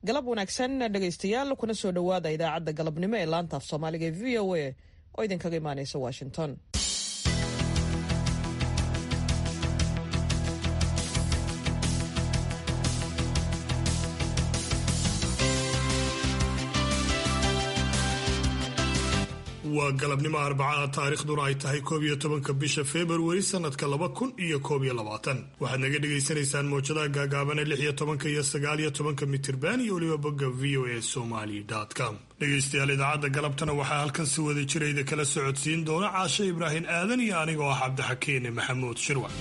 galab wanaagsan dhegaystayaal kuna soo dhowaada idaacadda galabnimo ee laanta af soomaaliga ee v o a oo idinkaga imaaneysa washington waa galabnimo arbacada taariikhduna ay tahay koob iyo tobanka bisha februari sanadka laba kun iyo koob iyo labaatan waxaad naga dhagaysanaysaan mawjadaha gaagaabane lix iyo tobanka iyo sagaal iyo tobanka mitirban iyo weliba bogga v o a somali com dhegaystayaal idaacadda galabtana waxaa halkan si wada jirayda kala socodsiin doona caashe ibraahim aadan iyo anigoo ah cabdixakiine maxamuud shirwac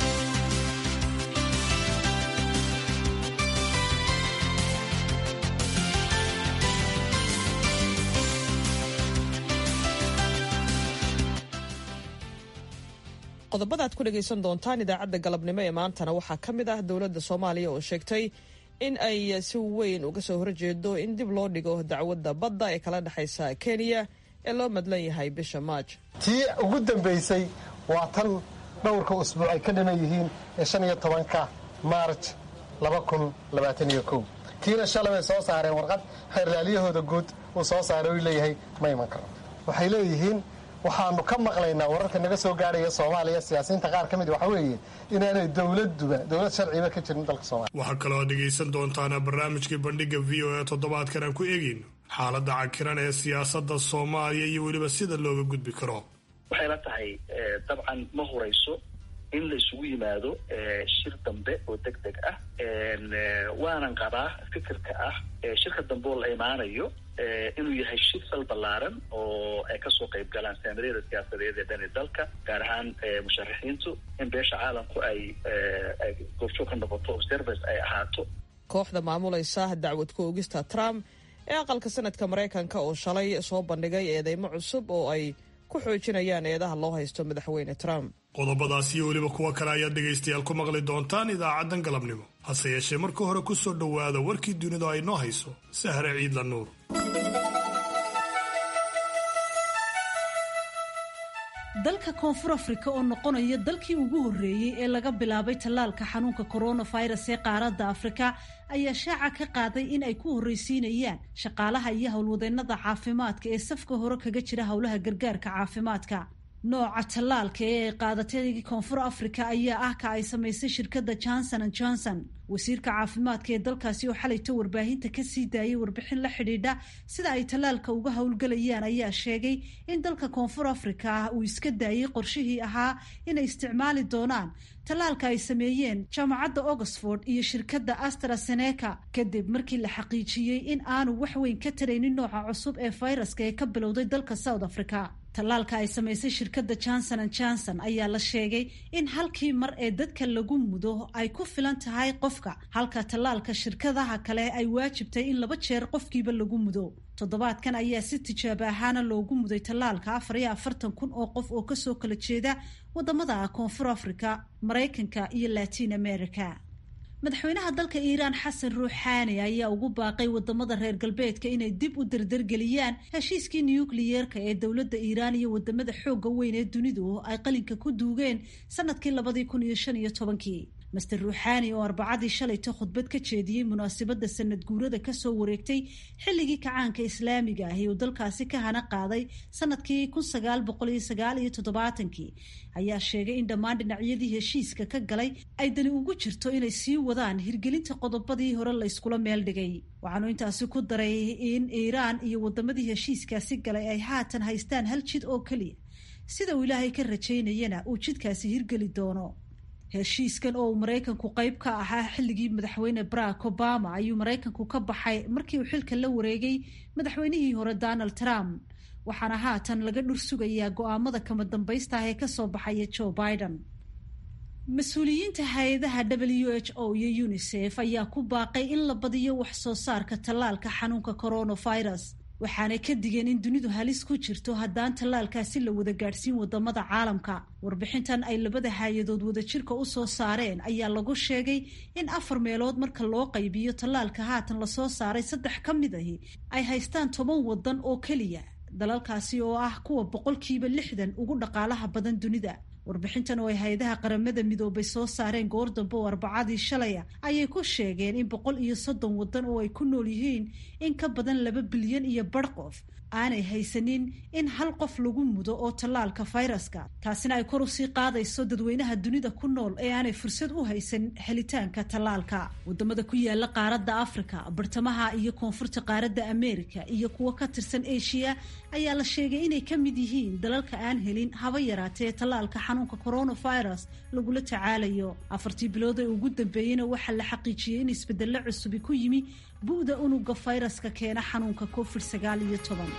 qodobada aad ku dhegaysan doontaan idaacadda galabnimo ee maantana waxaa ka mid ah dowladda soomaaliya oo sheegtay in ay si weyn uga soo horjeedo in dib loo dhigo dacwadda badda ee kala dhexaysa kenya ee loo madlan yahay bisha maaj tii ugu dambaysay waa tan dhowrka usbuuc ay ka dhiman yihiin ee shan iyo tobanka maarj laba kun labaatan iyo kow tiina shalay bay soo saareen warqad xeerlaalyahooda guud uu soo saaray uu leeyahay ma iman karo waxay leeyihiin waxaanu ka maqlaynaa wararka naga soo gaarhaya soomaaliya siyaasiyiinta qaar ka mid waxa weeye inaanay dowladuba dowlad sharciba ka jirin dalka soomaliya waxaa kaloo aad dhegaysan doontaana barnaamijkii bandhigga v o a toddobaadkan aan ku eegayno xaaladda cakiran ee siyaasadda soomaaliya iyo weliba sida looga gudbi karo waxay la tahay dabcan ma horayso in la isugu yimaado shir dambe oo deg deg ah waanan qabaa fikirka ah shirka dambe oo la imaanayo inuu yahay shir sal ballaaran oo ay kasoo qayb galaan saamiryada siyaasadeed ee dhani dalka gaar ahaan musharaxiintu in beesha caalamku ay ay goobjoog ka noqoto observers ay ahaato kooxda maamulaysa dacwad ku ogista trump ee aqalka sanadka maraykanka oo shalay soo bandhigay eedeymo cusub oo ay ku xoojinayaan eedaha loo haysto madaxweyne trump qodobadaas iyo weliba kuwo kale ayaad dhegaystayaal ku maqli doontaan idaacaddan galabnimo hase yeeshee marka hore ku soo dhowaada warkii dunidu ay noo hayso sahre ciidla nuur dalka koonfur afrika oo noqonaya dalkii ugu horreeyey ee laga bilaabay tallaalka xanuunka coronavirus ee qaaradda afrika ayaa shaaca ka qaaday in ay ku horreysiinayaan shaqaalaha iyo howlwadeennada caafimaadka ee safka hore kaga jira howlaha gargaarka caafimaadka nooca tallaalka ee ay qaadatay koonfur africa ayaa ah ka ay samaysay shirkadda johnson an johnson wasiirka caafimaadka ee dalkaasi oo xalayta warbaahinta kasii daayay warbixin la xidhiidha sida ay tallaalka uga howlgelayaan ayaa sheegay in dalka koonfur africa uu iska daayay qorshihii ahaa inay isticmaali doonaan tallaalka ay sameeyeen jaamacadda oxford iyo shirkadda astraseneca kadib markii la xaqiijiyey in aanu wax weyn ka taraynin nooca cusub ee fayraska ee ka bilowday dalka south africa tallaalka ay samaysay shirkadda johnson an johnson ayaa la sheegay in halkii mar ee dadka lagu mudo ay ku filan tahay qofka halka tallaalka shirkadaha kale ay waajibtay in laba jeer qofkiiba lagu mudo toddobaadkan ayaa si tijaabo ahaana loogu muday tallaalka afar iyo afartan kun oo qof oo kasoo kala jeeda wadamada koonfur africa maraykanka iyo latin america madaxweynaha dalka iiraan xasan ruuxaani ayaa ugu baaqay wadamada reer galbeedka inay dib u dardargeliyaan heshiiskii nukliyeerka ee dowladda iiraan iyo wadamada xooga weyn ee dunidu ay qalinka ku duugeen sanadkii labadii kun iyo shan iyo tobankii master ruuxaani oo arbacadii shalayta khudbad ka jeediyey munaasabadda sanad guurada kasoo wareegtay xilligii kacaanka islaamiga ahi uu dalkaasi ka hana qaaday sanadkii kun sagaal boqol iyo sagaal iyo toddobaatankii ayaa sheegay in dhammaan dhinacyadii heshiiska ka galay ay dani ugu jirto inay sii wadaan hirgelinta qodobadii hore layskula meel dhigay waxaanu intaasi ku daray in iiraan iyo wadamadii heshiiskaasi galay ay haatan haystaan hal jid oo keliya sida uu ilaahay ka rajaynayana uu jidkaasi hirgeli doono heshiiskan oo uu maraykanku qayb ka ahaa xilligii madaxweyne barack obama ayuu maraykanku ka baxay markii uu xilka la wareegay madaxweynihii hore donald trump waxaana haatan laga dhur sugayaa go-aamada kama dambaysta ah ee kasoo baxaya joe biden mas-uuliyiinta hay-adaha w h o iyo unisef ayaa ku baaqay in la badiyo wax soo saarka tallaalka xanuunka coronavirus waxaanay ka digeen in dunidu halis ku jirto haddaan tallaalkaasi la wada gaadhsiin wadamada caalamka warbixintan ay labada hay-adood wadajirka u soo saareen ayaa lagu sheegay in afar meelood marka loo qaybiyo tallaalka haatan lasoo saaray saddex ka mid ahi ay haystaan toban wadan oo keliya dalalkaasi oo ah kuwa boqolkiiba lixdan ugu dhaqaalaha badan dunida warbixintan oo ay hay-adaha qaramada midoobay soo saareen goor dambe oo arbacadii shalaya ayay ku sheegeen in boqol iyo soddon waddan oo ay ku nool yihiin in ka badan laba bilyan iyo bar qof aanay haysanin in hal qof lagu mudo oo tallaalka fayraska taasina ay kor usii qaadayso dadweynaha dunida ku nool ee aanay fursad u haysan helitaanka tallaalka wadamada ku yaala qaaradda africa bartamaha iyo koonfurta qaaradda america iyo kuwo ka tirsan asia ayaa la sheegay inay ka mid yihiin dalalka aan helin haba yaraatee tallaalka xanuunka coronavirus lagula tacaalayo afartii bilood ee ugu dambeeyeyna waxaa la xaqiijiyey in isbedelo cusubi ku yimi bu'da unuga fayraska keena xanuunka covid sagaal iyo toban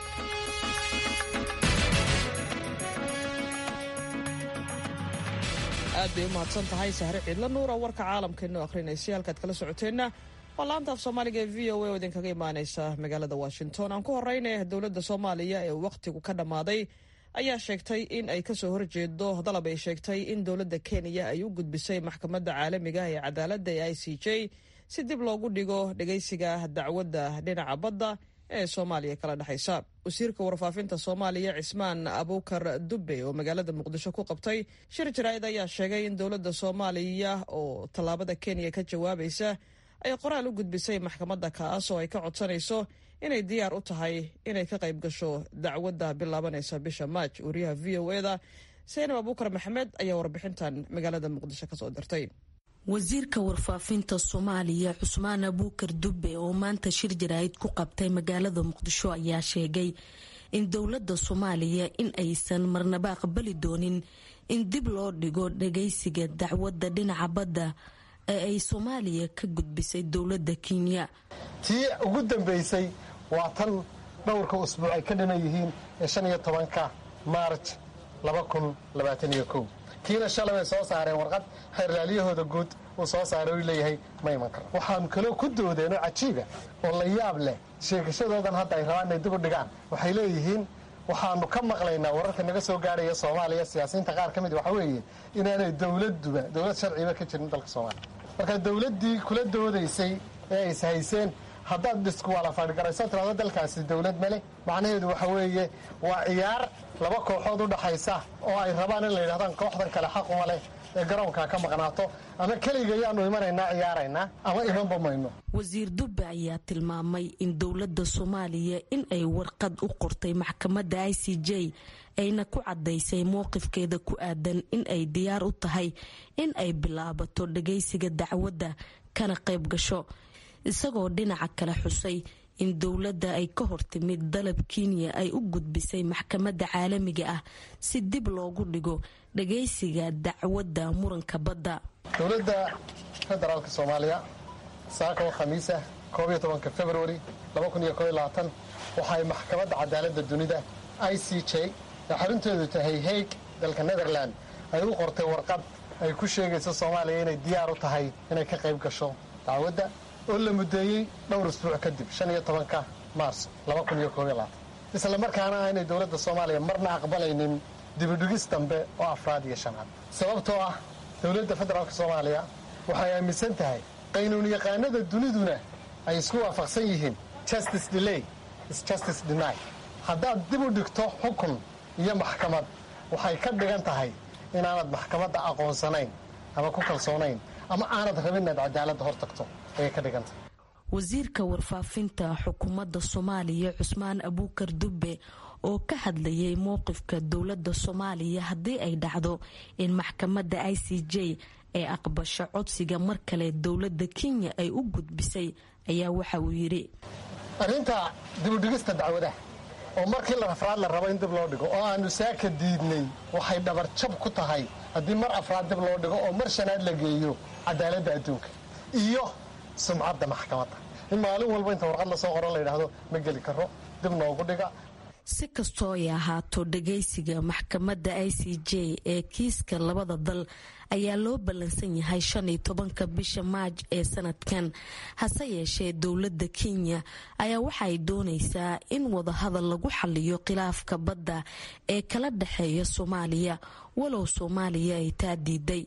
aad bay u mahadsan tahay sahre ciidla nuura warka caalamkainoo akhrinaysa halkaad kala socoteenna waa laanta af soomaaliga ee v o a oo idinkaga imaaneysa magaalada washington aan ku horeyna dowladda soomaaliya ee wakhtigu ka dhammaaday ayaa sheegtay in ay kasoo horjeedo dalab ay sheegtay in dowladda kenya ay u gudbisay maxkamadda caalamiga ee cadaaladda ee i c j si dib loogu dhigo dhegeysiga dacwadda dhinaca badda ee soomaaliya kala dhexaysa wasiirka warfaafinta soomaaliya cismaan abuukar dube oo magaalada muqdisho ku qabtay shir jaraa'id ayaa sheegay in dowladda soomaaliya oo tallaabada kenya ka jawaabaysa ay qoraal u gudbisay maxkamadda kaas oo ay ka codsanayso inay diyaar u tahay inay ka qayb gasho dacwadda bilaabanaysa bisha maaj wariyaha v o e da seenab abuukar maxamed ayaa warbixintan magaalada muqdisho kasoo dirtay wasiirka warfaafinta soomaaliya cusmaan abuukar dube oo maanta shir jaraa'id ku qabtay magaalada muqdisho ayaa sheegay in dowladda soomaaliya in aysan marnaba aqbali doonin in dib loo dhigo dhageysiga dacwadda dhinaca badda ee ay soomaaliya ka gudbisay dowladda kenya tii ugu dambaysay waa tan dhowrka usbuuc ay ka dhiman yihiin ee shan iyo tobanka maarj laba kun labaatan iyo kow kiina shalay bay soo saareen warqad xeerlaalyahooda guud uu soo saaray u leeyahay ma iman karo waxaanu kaloo ku doodeen oo cajiiba oo la yaab leh sheegashadoodan hadda ay rabaan inay dib u dhigaan waxay leeyihiin waxaanu ka maqlaynaa wararka naga soo gaarhaya soomaaliya siyaasiyiinta qaar ka mid waxa weeye inaanay dowladuba dowlad sharciba ka jirin dalka soomaaliya marka dowladdii kula doodaysay ee ay ishayseen haddaad dhisku wala fadhigarayso tirado dalkaasi dowlad male macnaheedu waxa weeye waa ciyaar laba kooxood u dhaxaysa oo ay rabaan in la yidhahdaan kooxdan kale xaquma leh ee garoonkaa ka maqnaato ama keliga ayaanu imanaynaa ciyaaraynaa ama imanba mayno wasiir dube ayaa tilmaamay in dowladda soomaaliya in ay warqad u qortay maxkamadda i c j ayna ku caddaysay mowqifkeeda ku aadan in ay diyaar u tahay in ay bilaabato dhagaysiga dacwadda kana qayb gasho isagoo dhinaca kale xusay in dowladda ay ka hortimid dalab kenya ay u gudbisay maxkamadda caalamiga ah si dib loogu dhigo dhagaysiga dacwadda muranka badda dowladda federaalka soomaaliya saaka oo khamiisa koob iyo tobanka februari laba kun iyo koob iyo labaatan waxaay maxkamadda cadaaladda dunida i c j ee xarunteedu tahay haig dalka netherland ay u qortay warqad ay ku sheegayso soomaaliya inay diyaar u tahay inay ka qayb gasho dacwadda oo la mudeeyey dhowr isbuuc kadib shan iyo tobanka maars laba kun iyo koob iyo labaatan isla markaana aynay dowladda soomaaliya marna aqbalaynin dibidhigis dambe oo afraad iyo shanaad sababtoo ah dowladda federaalka soomaaliya waxay aaminsan tahay qaynuun yaqaanada duniduna ay isku waafaqsan yihiin justice delay is justice deny haddaad dib u dhigto xukun iyo maxkamad waxay ka dhigan tahay inaanad maxkamadda aqoonsanayn ama ku kalsoonayn ama aanad rabin inaad cadaaladda hor tagto ayay ka dhigan tahay wasiirka warfaafinta xukuumadda soomaaliya cusmaan abuukar dube oo ka hadlayay mowqifka dowladda soomaaliya haddii ay dhacdo in maxkamadda i c j ee aqbasho codsiga mar kale dowladda kenya ay u gudbisay ayaa waxa uu yidhi arrinta dibudhigista dacwadaha oo markii la afraad la rabo in dib loo dhigo oo aanu saaka diidnay waxay dhabarjab ku tahay haddii mar afraad dib loo dhigo oo mar shanaad la geeyo cadaaladda adduunka iyo sumcadda maxkamadda in maalin walba inta warqad lasoo qoro la yidhaahdo ma geli karo dib noogu dhiga si kastoo ay ahaato dhagaysiga maxkamadda i c j ee kiiska labada dal ayaa loo ballansan yahay shan iyo tobanka bisha maaj ee sanadkan hase yeeshee dowladda kenya ayaa waxaay doonaysaa in wadahadal lagu xaliyo khilaafka badda ee kala dhexeeya soomaaliya walow soomaaliya ay taa diiday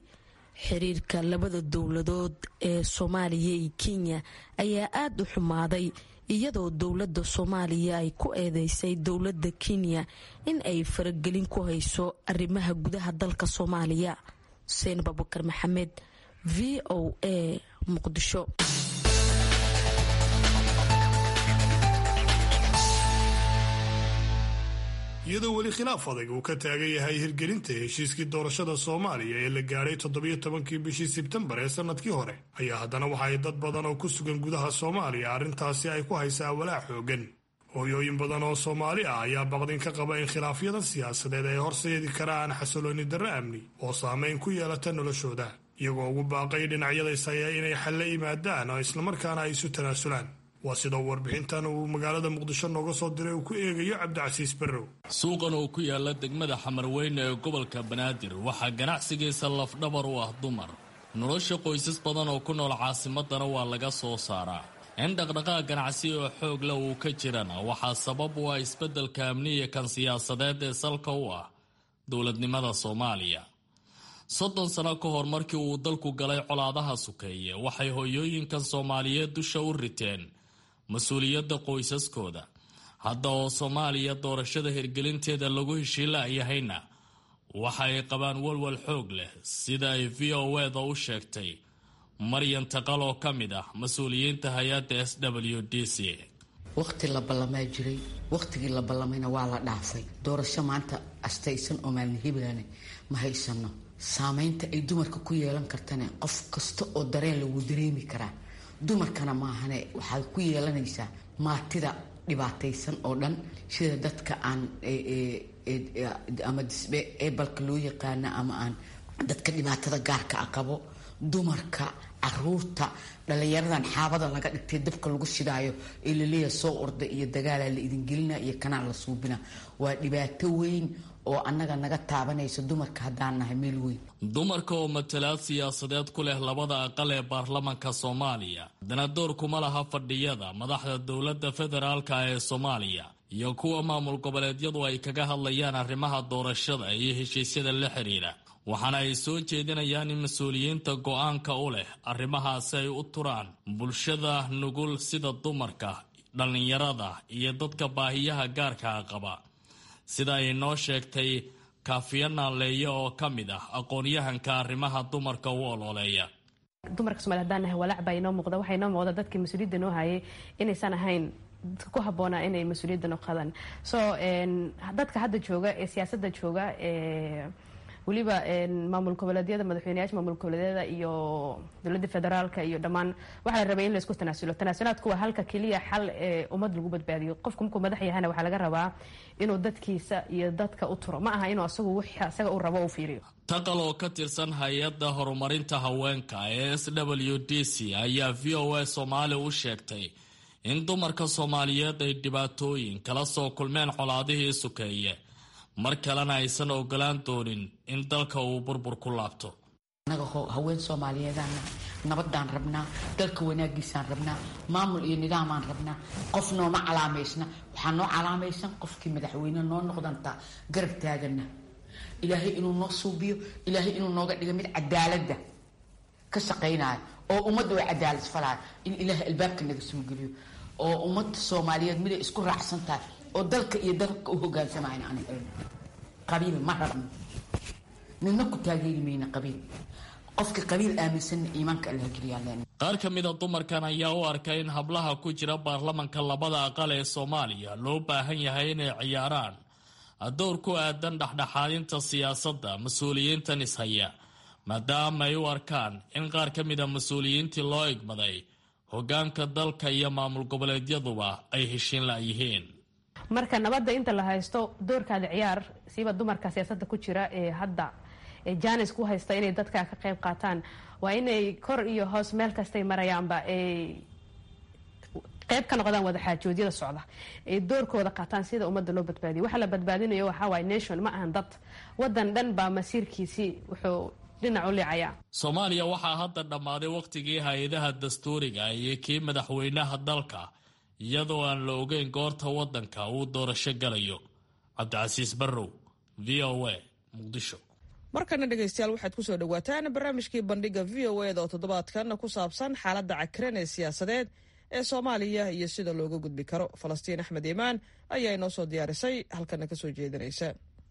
xiriirka labada dowladood ee soomaaliya iyo kenya ayaa aada u xumaaday iyadoo dowladda soomaaliya ay ku eedeysay dowladda kenya in ay faragelin ku hayso arrimaha gudaha dalka soomaaliya xuseen babukar maxamed v o a muqdisho iyadoo weli khilaaf adag uu ka taagan yahay hirgelinta heshiiskii doorashada soomaaliya ee la gaadhay toddobiyo tobankii bishii sebtembar ee sannadkii hore ayaa haddana waxa ay dad badan oo ku sugan gudaha soomaaliya arrintaasi ay ku haysaa walaac xoogan hooyooyin badan oo soomaali ah ayaa baqdin ka qaba in khilaafyada siyaasadeed ay horseedi karaan xasilooni darro amni oo saameyn ku yeelata noloshooda iyagoo ugu baaqay dhinacyadays haya inay xalle yimaadaan oo islamarkaana ay isu tanaasulaan waa sida warbixintan uu magaalada muqdisho nooga soo diray uu ku eegayo cabdicasiis barrow suuqan oo ku yaala degmada xamarweyne ee gobolka banaadir waxaa ganacsigiisa lafdhabar u ah dumar nolosha qoysas badan oo ku nool caasimadana waa laga soo saaraa in dhaqdhaqaaq ganacsi oo xoog leh uu ka jirana waxaa sabab u ah isbeddelka amniya kan siyaasadeed ee salka u ah dowladnimada soomaaliya soddon sano ka hor markii uu dalku galay colaadaha sukeeye waxay hooyooyinkan soomaaliyeed dusha u riteen mas-uuliyadda qoysaskooda hadda oo soomaaliya doorashada hirgelinteeda lagu heshiilayahayna waxa ay qabaan walwal xoog leh sida ay v o eda u sheegtay maryan taqal oo ka mid ah mas-uuliyiinta hay-adda s w d c waqti la ballamaa jiray waqtigii la ballamayna waa la dhaafay doorasho maanta astaysan oo maalin hiblane ma haysano saameynta ay dumarka ku yeelan kartana qof kasta oo dareen lagu dareemi karaa dumarkana maahane waxaad ku yeelanaysaa maatida dhibaataysan oo dhan sida dadka aan ama disbe ebalka loo yaqaana ama aan dadka dhibaatada gaarka a qabo dumarka caruurta dhallinyaradan xaabada laga dhigtay dabka lagu shidaayo ee laleeya soo orda iyo dagaalaa la idingelina iyo kanaa la suubina waa dhibaato weyn oo annaga naga taabanaysa dumarka haddaan nahay meel weyn dumarka oo matalaad siyaasadeed ku leh labada aqal ee baarlamanka soomaaliya haddana door kuma laha fadhiyada madaxda dowladda federaalka ee soomaaliya iyo kuwa maamul goboleedyadu ay kaga hadlayaan arrimaha doorashada iyo heshiisyada la xidhiidha waxaana ay soo jeedinayaan in mas-uuliyiinta go-aanka u leh arrimahaasi ay u turaan bulshada nugul sida dumarka dhallinyarada iyo dadka baahiyaha gaarkaa qaba sida ay noo sheegtay kaafiya naaleeya oo ka mid ah aqoon-yahanka arrimaha dumarka u ololeeya dumarka somaali hadaan nahay walaac baa inoo muuqda waxaa inoo muuqda dadkii mas-uuliyadda noo hayay inaysan ahayn dadka ku habboonaa inay mas-uuliyadda noo qadaan so dadka hadda jooga ee siyaasadda jooga ee weliba maamul goboleedyada madaxweyneyaasha maamul goboleedyada iyo dowladda federaalka iyo dhammaan waxaa la rabay in laisku tanaasulo tanaasulaadku waa halka keliya xal ee ummad lagu badbaadiyo qofku markuu madax yahana waxaa laga rabaa inuu dadkiisa iyo dadka u turo ma aha inuu asagu wix asaga u rabo u fiiriyo taqal oo ka tirsan hay-adda horumarinta haweenka ee s w d c ayaa v o a soomaali u sheegtay in dumarka soomaaliyeed ay dhibaatooyin kala soo kulmeen colaadihii sukeeye mar kalena aysan ogolaan doonin in dalka uu burbur ku laabto annaga haween soomaaliyeedaan nabadaan rabnaa dalka wanaagiisaan rabnaa maamul iyo nidaamaan rabnaa qof nooma calaamaysna waxaa noo calaamaysan qofkii madaxweyne noo noqdantaa garab taagana ilaahay inuu noo suubiyo ilaahay inuu nooga dhigo mid cadaaladda ka shaqaynaya oo ummadda way cadaalad falaya in ilaahay albaabka naga soo geliyo oo ummadda soomaaliyeed miday isku raacsan tahay oo dalka iyo dalka u hogaansamayna aan helno qabiil ma rabno midna ku taageeri mayna qabiil qofka qabiil aaminsanna iimaanka allah geliyaan qaar ka mida dumarkan ayaa u arkay in hablaha ku jira baarlamanka labada aqal ee soomaaliya loo baahan yahay inay ciyaaraan dowr ku aadan dhexdhexaadinta siyaasadda mas-uuliyiintan ishaya maadaama ay u arkaan in qaar ka mida mas-uuliyiintii loo igmaday hogaanka dalka iyo maamul goboleedyaduba ay heshiin la-yihiin marka nabadda inta la haysto doorkaada ciyaar siiba dumarka siyaasadda ku jira ee hadda janis ku haysta inay dadka ka qayb qaataan waa inay kor iyo hoos meel kastay marayaanba ay qayb ka noqdaan wadaxaajoodyada socda ay doorkooda qaataan sida ummadda loo badbaadiyo waxa la badbaadinayo waxaa waay nation ma ahan dad wadan dhan baa masiirkiisii wuxuu dhinac u liicayaa soomaaliya waxaa hadda dhammaaday wakhtigii hay-adaha dastuuriga iyo kii madaxweynaha dalka iyadoo aan la ogeyn goorta waddanka uu doorasho galayo cabdicasiis barrow v o a muqdisho markana dhegaystayaal waxaad kusoo dhawaataan barnaamijkii bandhiga v o eda oo toddobaadkan ku saabsan xaaladda cakiran ee siyaasadeed ee soomaaliya iyo sida looga gudbi karo falastiin axmed iimaan ayaa inoo soo diyaarisay halkana ka soo jeedinaysa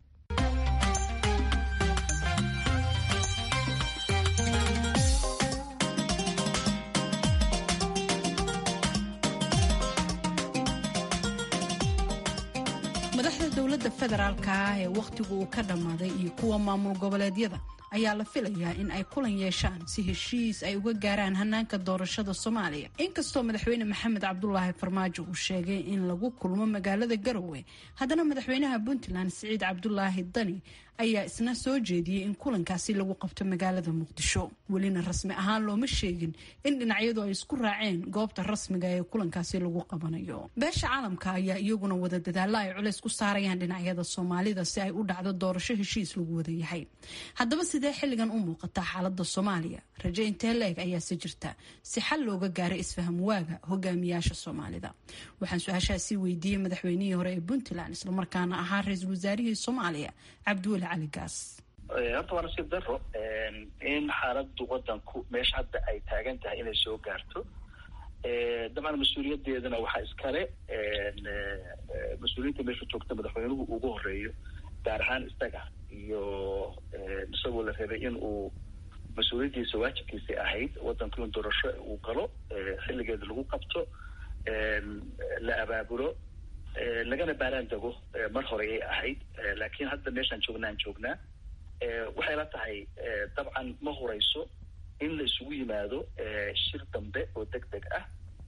madaxda dowladda federaalka ah ee wakhtigu uu ka dhammaaday iyo kuwa maamul goboleedyada ayaa la filayaa in ay kulan yeeshaan si heshiis ay uga gaaraan hanaanka doorashada soomaaliya inkastoo madaxweyne maxamed cabdulaahi farmaajo uu sheegay in lagu kulmo magaalada garowe haddana madaxweynaha puntland siciid cabdulaahi dani ayaa isna soo jeediyey in kulankaasi lagu qabto magaalada muqdisho welina rasmi ahaan looma sheegin in dhinacyadu ay isku raaceen goobta rasmiga ee kulankaasi lagu qabanayo beesha caalamka ayaa iyaguna wada dadaalla ay culays ku saarayaan dhinacyada soomaalida si ay u dhacdo doorasho heshiis lagu wada yahay haddaba sidee xilligan u muuqataa xaalada soomaaliya raje intee la-eg ayaase jirta si xal looga gaaray isfaham waaga hogaamiyaasha soomaalida waxaan su-aashaasi weydiiyey madaxweynihii hore ee puntland islamarkaana ahaa ra-iisul wasaarihii soomaaliya cabdiweli cali gaas horta waa nasiib daro in xaaladu wadanku meesha hadda ay taagan tahay inay soo gaarto dabcan mas-uuliyadeedana waxaa iskale mas-uuliyiinta meesha joogta madaxweynuhu ugu horeeyo gaar ahaan isaga iyo isagoo la rabay in uu mas-uuliyaddiisa waajibkiisii ahayd wadanku in doorasho uu galo xilligeeda lagu qabto la abaabulo lagana baaraan dego mar hore ay ahayd laakiin hadda meeshaan joognaan joognaa waxay la tahay dabcan ma horeyso in la isugu yimaado shir dambe oo deg deg ah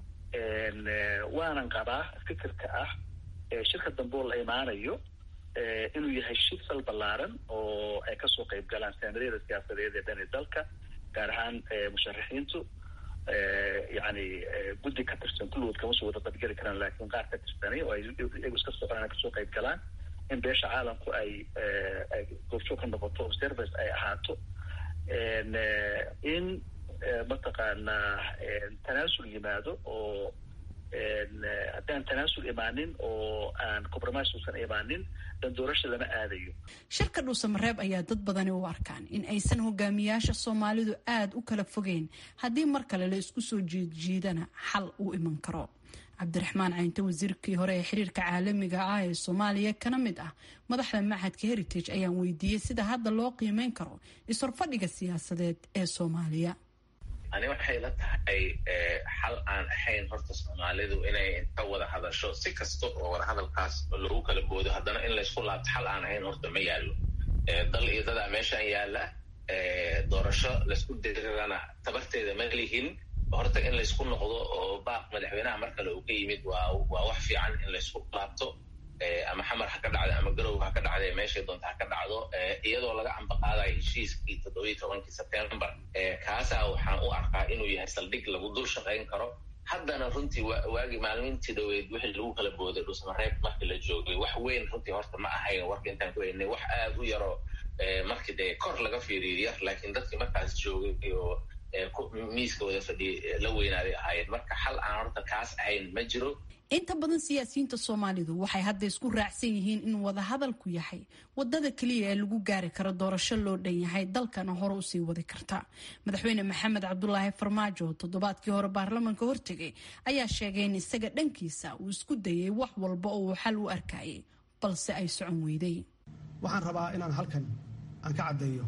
waanan qabaa fikirka ah shirka dambe oo la imaanayo inuu yahay shir sal ballaaran oo ay kasoo qayb galaan saamaryada siyaasadeed ee dhani dalka gaar ahaan musharaxiintu yani guddi ka tirsan kulligood kama soo wada qaybgeli karaan laakiin qaar ka tirsanay oo ay iyagu iska socdaan kasoo qayb galaan in beesha caalamku ay ay goobjoog ka noqoto observers ay ahaato in mataqaanaa tanaasul yimaado oo haddaan tanaasul imaanin oo aan compromise uusan imaanin dan doorasha lama aadayo shirka dhuusamareeb ayaa dad badani u arkaan in aysan hogaamiyaasha soomaalidu aada u kala fogeyn haddii mar kale la isku soo jiidjiidana xal uu iman karo cabdiraxmaan caynte wasiirkii hore ee xiriirka caalamiga ah ee soomaaliya kana mid ah madaxda machadka heritage ayaan weydiiyey sida hadda loo qiimeyn karo is-horfadhiga siyaasadeed ee soomaaliya ani waxay la tahay xal aan ahayn horta soomaalidu inay inta wada hadasho si kasta oo wada hadalkaas lagu kala boodo haddana in laysku laabto xal aan ahayn horta ma yaallo dal iyo dadaa meeshaan yaalla doorasho laysku dirirana tabarteeda ma lihin horta in laysku noqdo oo baaq madaxweynaha mar kale uu ka yimid waa waa wax fiican in laysku laabto ama xamar ha ka dhacdo ama garow ha ka dhacda meeshay doonta ha ka dhacdo iyadoo laga ambaqaadayo heshiiskii toddobiyi tobankii sebtembar kaasaa waxaan u arkaa inuu yahay saldhig lagu dul shaqayn karo haddana runtii waagii maalmintii dhaweyd wixii lagu kala booday dhusmareeb markii la joogay wax weyn runtii horta ma ahayn warka intaan ku haynay wax aada u yaro markii dee kor laga fiiriyo yar laakiin dadkii markaas joogay oo miiska wada fadhiya la weynaaday ahaayeen marka xal aan horta kaas ahayn ma jiro inta badan siyaasiyiinta soomaalidu waxay hadda isku raacsan yihiin in wadahadalku yahay wadada keliya ee lagu gaari karo doorasho loo dhan yahay dalkana hore usii wadi karta madaxweyne maxamed cabdulaahi farmaajo toddobaadkii hore baarlamanka hortegay ayaa sheegay in isaga dhankiisa uu isku dayay wax walba oo uu xal u arkayay balse ay socon weyday waxaan rabaa inaan halkan aan ka caddeeyo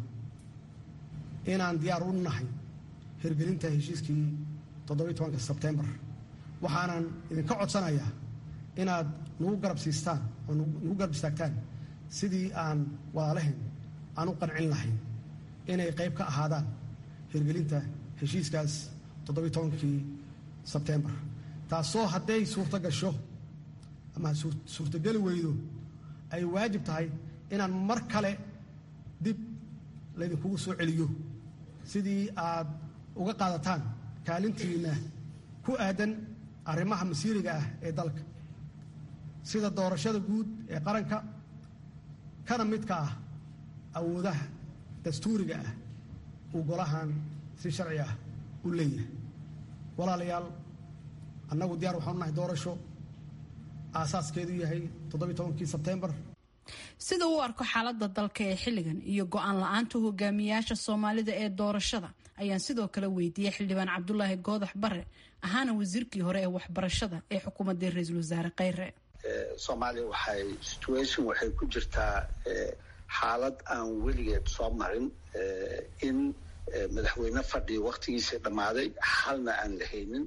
inaan diyaar u nahay hirgelinta heshiiskii toddobiyi tobanka sebtembar waxaanan idinka codsanayaa inaad nagu garab siistaan oo nagu garab istaagtaan sidii aan walaalahayn aan u qancin lahayn inay qayb ka ahaadaan hirgelinta heshiiskaas toddobiyi tobankii sebtembar taasoo hadday suurto gasho ama suurtogeli weydo ay waajib tahay inaan mar kale dib laydinkugu soo celiyo sidii aad uga qaadataan kaalintiinna ku aadan arrimaha masiiriga ah ee dalka sida doorashada guud ee qaranka kana midka ah awoodaha dastuuriga ah uu golahan si sharci ah u leeyahay walaalayaal annagu diyaar waxaanu nahay doorasho aasaaskeedu yahay toddobiyi tobankii sebtembar sida uu arko xaalada dalka ee xilligan iyo go-aan la-aanta hogaamiyaasha soomaalida ee doorashada ayaan sidoo kale weydiiyey xildhibaan cabdulaahi goodax bare ahaana wasiirkii hore ee waxbarashada ee xukuumadii ra-iisul wasaare kheyre soomaaliya waxay situation waxay ku jirtaa xaalad aan weligeed soo marin in madaxweyne fadhiya waktigiisii dhammaaday xalna aan la haynin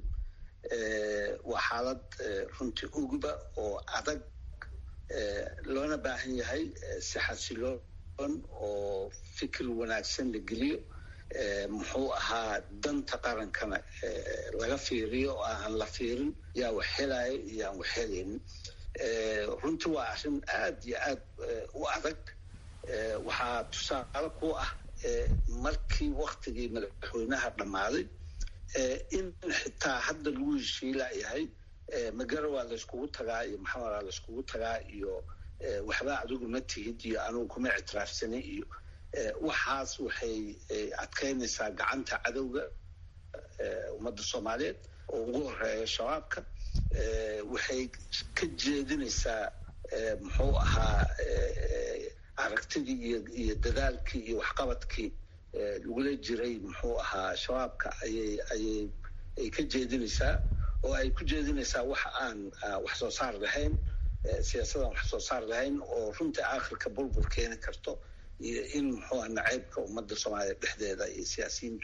waa xaalad runtii uguba oo adag loona baahan yahay si xasiloon oo fikir wanaagsan la geliyo muxuu ahaa danta qarankana laga fiiriyo oo aan la fiirin yaa wax helaya iyo aan wax helaynin runtii waa arrin aad iyo aad u adag waxaa tusaale ku ah markii waktigii madaxweynaha dhammaaday in xitaa hadda lagu heshiilayahay magara waa layskugu tagaa iyo maxamedaa layskugu tagaa iyo waxba adigu ma tihid iyo anugu kuma ictiraafsanay iyo waxaas waxay adkaynaysaa gacanta cadowga ummadda soomaaliyeed oo ugu horeeya shabaabka waxay ka jeedinaysaa muxuu ahaa aragtidii iyo iyo dadaalkii iyo waxqabadkii lagula jiray muxuu ahaa shabaabka ayay ayay ay ka jeedinaysaa oo ay ku jeedinaysaa wax aan wax soo saar lahayn siyaasadaan wax soo saar lahayn oo runtii aakhirka bulbul keeni karto iyo in muxuu aha naceybka ummadda soomaaliya dhexdeeda iyo siyaasiyiintu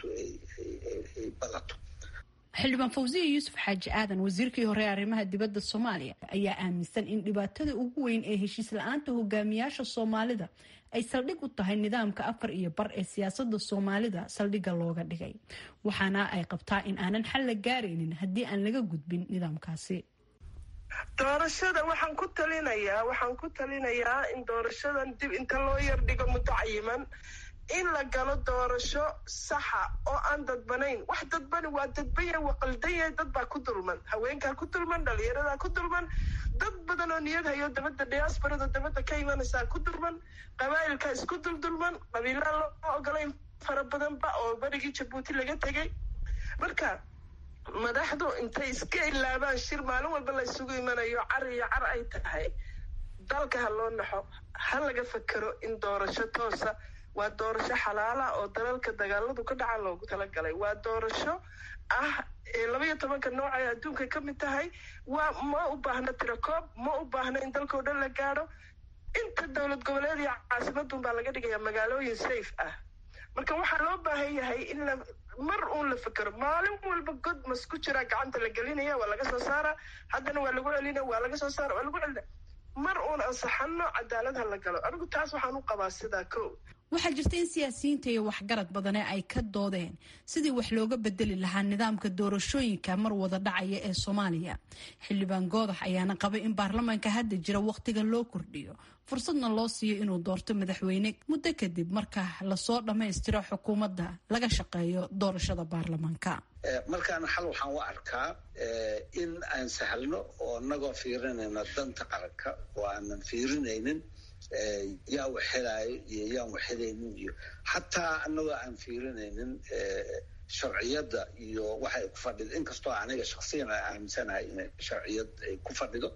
ay badato xildhibaan fawsiya yuusuf xaaji aadan wasiirkii hore ee arrimaha dibadda soomaaliya ayaa aaminsan in dhibaatada ugu weyn ee heshiis la-aanta hogaamiyaasha soomaalida ay saldhig u tahay nidaamka afar iyo bar ee siyaasada soomaalida saldhigga looga dhigay waxaana ay qabtaa in aanan xal la gaaraynin haddii aan laga gudbin nidaamkaasi doorashada waxaan ku talinayaa waxaan ku talinayaa in doorashadan dib inta loo yardhigo muddo cayiman in la galo doorasho saxa oo aan dadbanayn wax dadbani waa dadbanya waa qaldanya dad baa ku dulman haweenkaa ku dulman dhalinyaradaa ku dulman dad badan oo niyad hayo dabadda diaasbarada dabadda ka imanaysaa ku dulman qabaa'ilkaa isku duldulman qabiilaan loo ogolayn fara badanba oo berigii jabuuti laga tegay marka madaxdu intay iska ilaabaan shir maalin walba la isugu imanayo car iyo car ay tahay dalka ha loo naxo ha laga fakero in doorasho toosa waa doorasho xalaala oo dalalka dagaaladu ka dhaca loogu talagalay waa doorasho ah labaiyo tobanka nooc ay adduunka ka mid tahay waa ma u baahno tirakoob ma u baahno in dalkao dhan la gaadho inta dowlad goboleed iyo caasimadun baa laga dhigaya magaalooyin safe ah marka waxaa loo baahan yahay in la mar uun la fekero maalin walba god mas ku jiraa gacanta la gelinaya waa laga soo saara haddana waa lagu celina waa laga soo saara waa lagu celina mar uun ansaxano cadaalad ha la galo anigu taas waxaan u qabaa sidaa ko waxaa jirta in siyaasiyiinta iyo waxgarad badane ay ka doodeen sidii wax looga bedeli lahaa nidaamka doorashooyinka mar wada dhacaya ee soomaaliya xildhibaan goodax ayaana qabay in baarlamaanka hadda jira wakhtiga loo kordhiyo fursadna loo siiyo inuu doorto madaxweyne muddo kadib marka lasoo dhammaystiro xukuumadda laga shaqeeyo doorashada baarlamaanka markaana xal waxaan u arkaa in aan sahlno oo inagoo fiirinayno danta qaranka oo aanan fiirinaynin yaa wax helaayo iyo yaan wax helaynin iyo xataa anagoo aan fiirinaynin sharciyadda iyo waxa ay ku fadhido inkastoo aniga shaksiyan a aaminsanahay inay sharciyad ay ku fadhido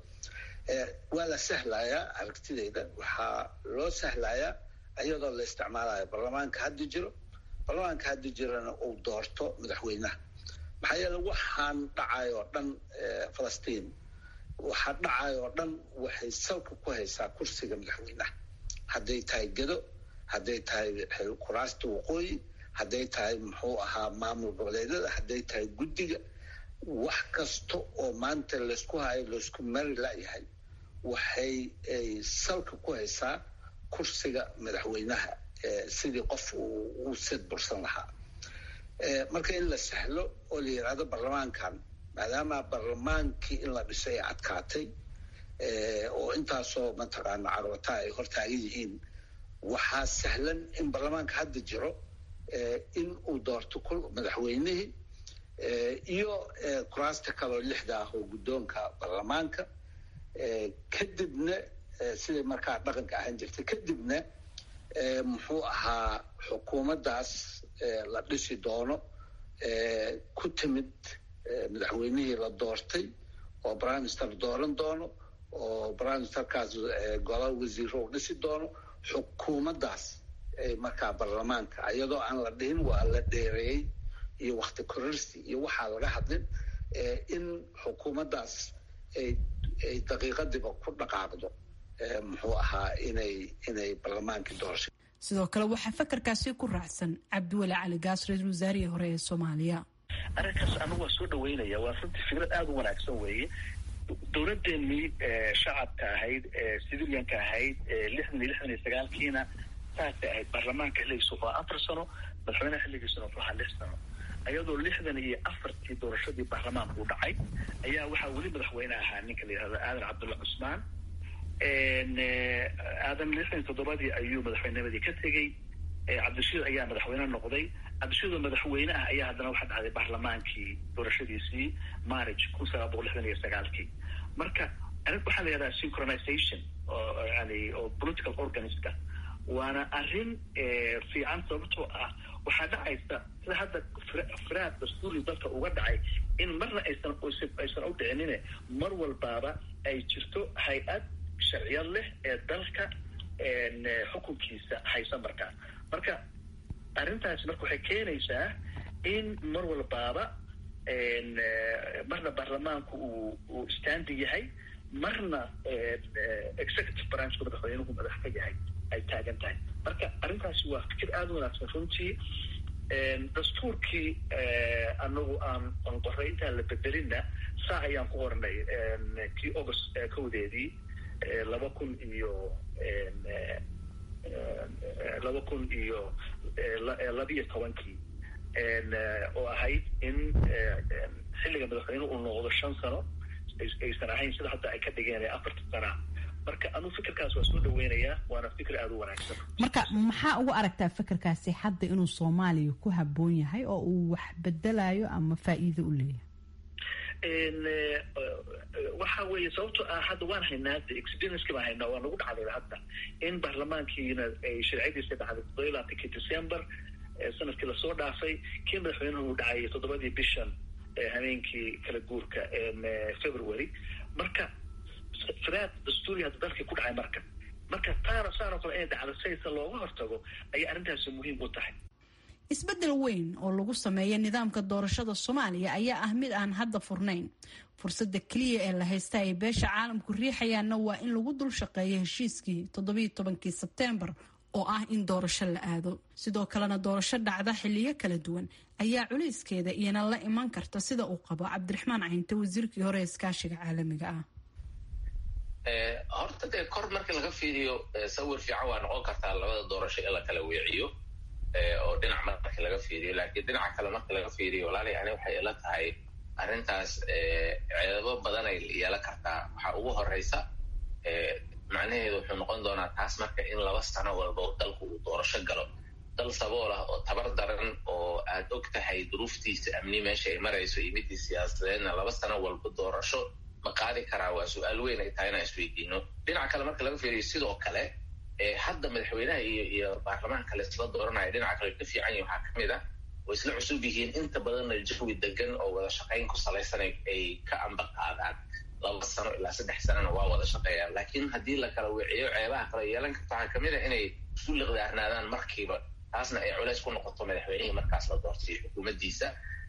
waa la sahlayaa aragtidayda waxaa loo sahlayaa iyadoo la isticmaalayo baarlamaanka hadda jiro baarlamaanka hadda jirana uu doorto madaxweynaha maxaa yeele waxaan dhacay oo dhan falastiin waxaa dhacay oo dhan waxay salka ku haysaa kursiga madaxweynaha hadday tahay gedo hadday tahay kuraasta waqooyi hadday tahay muxuu ahaa maamul goboleedyada hadday tahay guddiga wax kasta oo maanta laysku hayo laysku mari layahay waxay salka ku haysaa kursiga madaxweynaha sidii qof uu sid bursan lahaa marka in la sahlo oo la yidhaahdo baarlamaankan maadaama baarlamaankii in la dhisay ay adkaatay oo intaasoo mataqaana carwata ay hortaagan yihiin waxaa sahlan in baarlamaanka hadda jiro in uu doorto madaxweynihii iyo kuraasta kaloo lixda ah oo guddoonka baarlamaanka kadibna siday markaa dhaqanka ahaan jirtay kadibna muxuu ahaa xukuumaddaas la dhisi doono ku timid madaxweynihii la doortay oo prime minister dooran doono oo brimesterkaas gola wasiiro u dhisi doono xukuumaddaas markaa baarlamaanka iyadoo aan la dhihin waa la dheereeyey iyo wakti kororsi iyo waxaa laga hadlin in xukuumaddaas ay daqiiqadiiba ku dhaqaaqdo muxuu ahaa inay inay baarlamaankii doorasho sidoo kale waxaa fakarkaasi ku raacsan cabdiweli cali gaas ra-iisul wasaarihii hore ee soomaaliya arrinkaas anigu waa soo dhaweynaya waa runtii fikrad aada u wanaagsan weeye dowladdeennii shacabka ahayd civilianka ahayd lixdan iyo lixdan iyo sagaalkiina saasay ahayd baarlamaanka xilligiisa wuxuu afar sano madaxweynaha xilligiisuna wuxuu ahaa lix sano ayadoo lixdan iyo afartii doorashadii baarlamaanku u dhacay ayaa waxaa weli madaxweyne ahaa ninka la yihahdo aadan cabdulla cusmaan aadan lixdan iyo toddobadii ayuu madaxweynimadii ka tegey cabdishiid ayaa madaxweyne noqday cabdishiid oo madaxweyne ah ayaa haddana waxaa dhacday baarlamaankii doorashadiisii marriage kun sagaal boqol lixdan iyo sagaalkii marka arrin waxaa la yihahdaa synchronization oo yani oo political organiska waana arrin fiican sababtoo ah waxaa dhacaysa sida hadda firaad dastuuri dalka uga dhacay in marna aysan aysan u dhicinine mar walbaaba ay jirto hay-ad sharciyad leh ee dalka xukunkiisa haysa markaa marka arrintaasi marka waxay keenaysaa in mar walbaaba marna baarlamaanku uu uu standi yahay marna executive branchku madaxweynuhu madax ka yahay ay taagan tahay marka arrintaasi waa fikir aada u wanaagsan runtii dastuurkii anagu aan aan qoray intaan la bedelinna saa ayaan ku qornay kii august kowdeedii laba kun iyo laba kun iyo labiyo tobankii oo ahayd in xilliga madaxweyne uu noqdo shan sano aysan ahayn sida hadda ay ka dhigeen ee afarta sana marka anuu fikirkaas waa soo dhaweynayaa waana fikir aada u wanaagsan marka maxaa ugu aragtaa fikirkaasi hadda inuu soomaaliya ku habboon yahay oo uu wax bedelayo ama faa'iido u leeyahay waxa weeye sababto ah hadda waan haynaa de experienski baan haynaa waa nagu dhacday hadda in baarlamaankiina ay sharciyadiisa dhacday toddoba iyo labaatankii december sanadkii lasoo dhaafay kii madaxweynuhu uu dhacay toddobadii bishan habeenkii kala guurka february marka firaad dastuuri hadda dalkii ku dhacay marka marka taana saanoo kale inay dhacdo saysa looga hortago ayay arrintaasi muhiim u tahay isbeddel weyn oo lagu sameeya nidaamka doorashada soomaaliya ayaa ah mid aan hadda furnayn fursadda keliya ee la haysta ay beesha caalamku riixayaanna waa in lagu dul shaqeeyo heshiiskii toddobiyo tobankii sebteembar oo ah in doorasho la aado sidoo kalena doorasho dhacda xiliyo kala duwan ayaa culayskeeda iyana la iman karta sida uu qabo cabdiraxmaan caynte wasiirkii hore ee iskaashiga caalamiga ah horta dee kor markii laga fiiriyo sawir fiican waa noqon kartaa labada doorasho in la kala weeciyo oo dhinac markii laga fiiriyo laakiin dhinaca kale markii laga fiiriyo walaali ani waxay ila tahay arrintaas ceebo badan ay yeelan kartaa waxaa ugu horeysa macnaheedu wuxuu noqon doonaa taas marka in laba sano walba dalku uu doorasho galo dal sabool ah oo tabar daran oo aad og tahay duruuftiisa amni meesha ay marayso iyo midii siyaasadeedna laba sano walba doorasho ma qaadi karaa waa su-aal weyn ay tahay inaan isweydiino dhinaca kale marka laga fiiriyo sidoo kale hadda madaxweynaha iyo iyo baarlamaanka la isla dooranaya dhinaca kale ka fiican yahi waxaa kamid ah way isla cusub yihiin inta badanna jawi degan oo wada shaqayn ku salaysan ay ka amba qaadaan laba sano ilaa saddex sanona waa wada shaqeeyaan laakiin haddii la kala weeciyo ceebaha kale yeelan karta waxaa kamid ah inay isu liqdaarnaadaan markiiba taasna ay culays ku noqoto madaxweynihii markaas la doortay xukuumaddiisa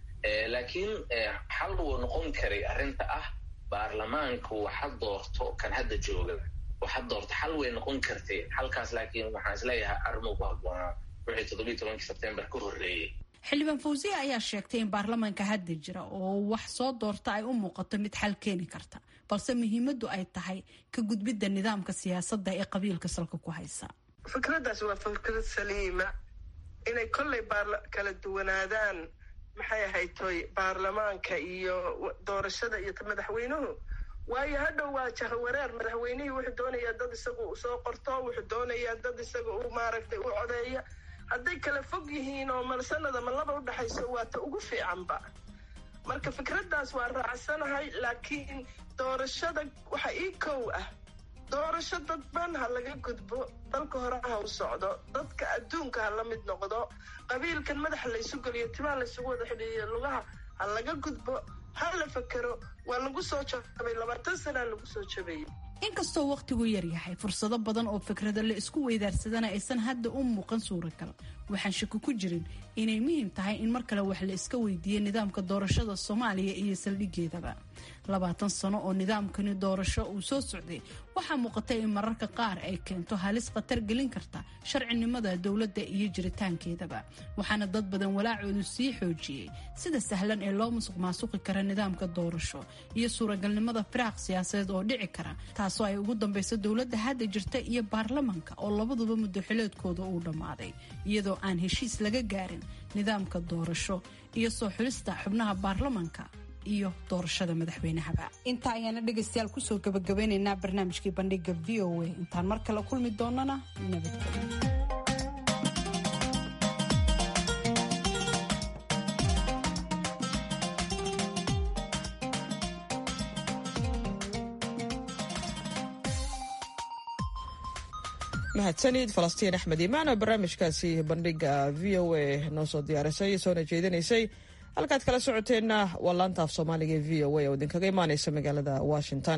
laakiin xal wuu noqon karay arrinta ah baarlamaanku waxa doorto kan hadda jooga waxa doorto xal way noqon kartay xalkaas laakiin waxaan isleeyahay arrimuu ku habboonaa wixii toddobiyi tobankii sebtembar ka horreeyey xildhibaan fawsiya ayaa sheegtay in baarlamaanka hadda jira oo wax soo doorta ay u muuqato mid xal keeni karta balse muhiimaddu ay tahay ka gudbidda nidaamka siyaasadda ee qabiilka salka ku haysa fikraddaas waa fikrad saliima inay kollay kala duwanaadaan maxay ahayd toy baarlamaanka iyo doorashada iyo madaxweynuhu waayo hadhow waa jahawareer madaxweynihii wuxuu doonayaa dad isaga u soo qorto wuxuu doonayaa dad isaga u maaragtay u codeeya hadday kala fog yihiin oo malsanada ma laba u dhexayso waa ta ugu fiicanba marka fikraddaas waa raacsanahay laakiin doorashada waxa ii kow ah doorasho dadban ha laga gudbo dalka hore ha u socdo dadka adduunka ha la mid noqdo qabiilkan madaxa laysu geliyo timaa laysugu wada xidhiiyo lugaha ha laga gudbo ha la fakero waa lagu soo jabay labaatan sanaa lagu soo jabayay inkastoo wakhtigu yaryahay fursado badan oo fikrada la isku weydaarsadana aysan hadda u muuqan suuragal waxaan shaki ku jirin inay muhiim tahay in mar kale wax la iska weydiiyo nidaamka doorashada soomaaliya iyo saldhigeedaba labaatan sano oo nidaamkani doorasho uu soo socday waxaa muuqata in mararka qaar ay keento halis khatar gelin karta sharcinimada dowladda iyo jiritaankeedaba waxaana dad badan walaacoodu sii xoojiyey sida sahlan ee loo musuq maasuqi kara nidaamka doorasho iyo suuragalnimada firaaq siyaasadeed oo dhici kara taasoo ay ugu dambayso dowladda hadda jirta iyo baarlamanka oo labaduba muddoxileedkooda uu dhammaaday iyadoo aan heshiis laga gaarin nidaamka doorasho iyo soo xulista xubnaha baarlamanka iyo doorashada madaxweynahaba intaa ayaana dhegaystayaal kusoo gabagabeynaynaa barnaamijkii bandhiga v o a intaan mar kale kulmi doonana nabadgelyo mahadsanid falastiin axmed imaan oo barnaamijkaasi bandhiga v o a noo soo diyaarisay soona jeedinaysay halkaad kala socoteenna waa laanta af soomaaliga e v o a oo idinkaga imaaneysa magaalada washington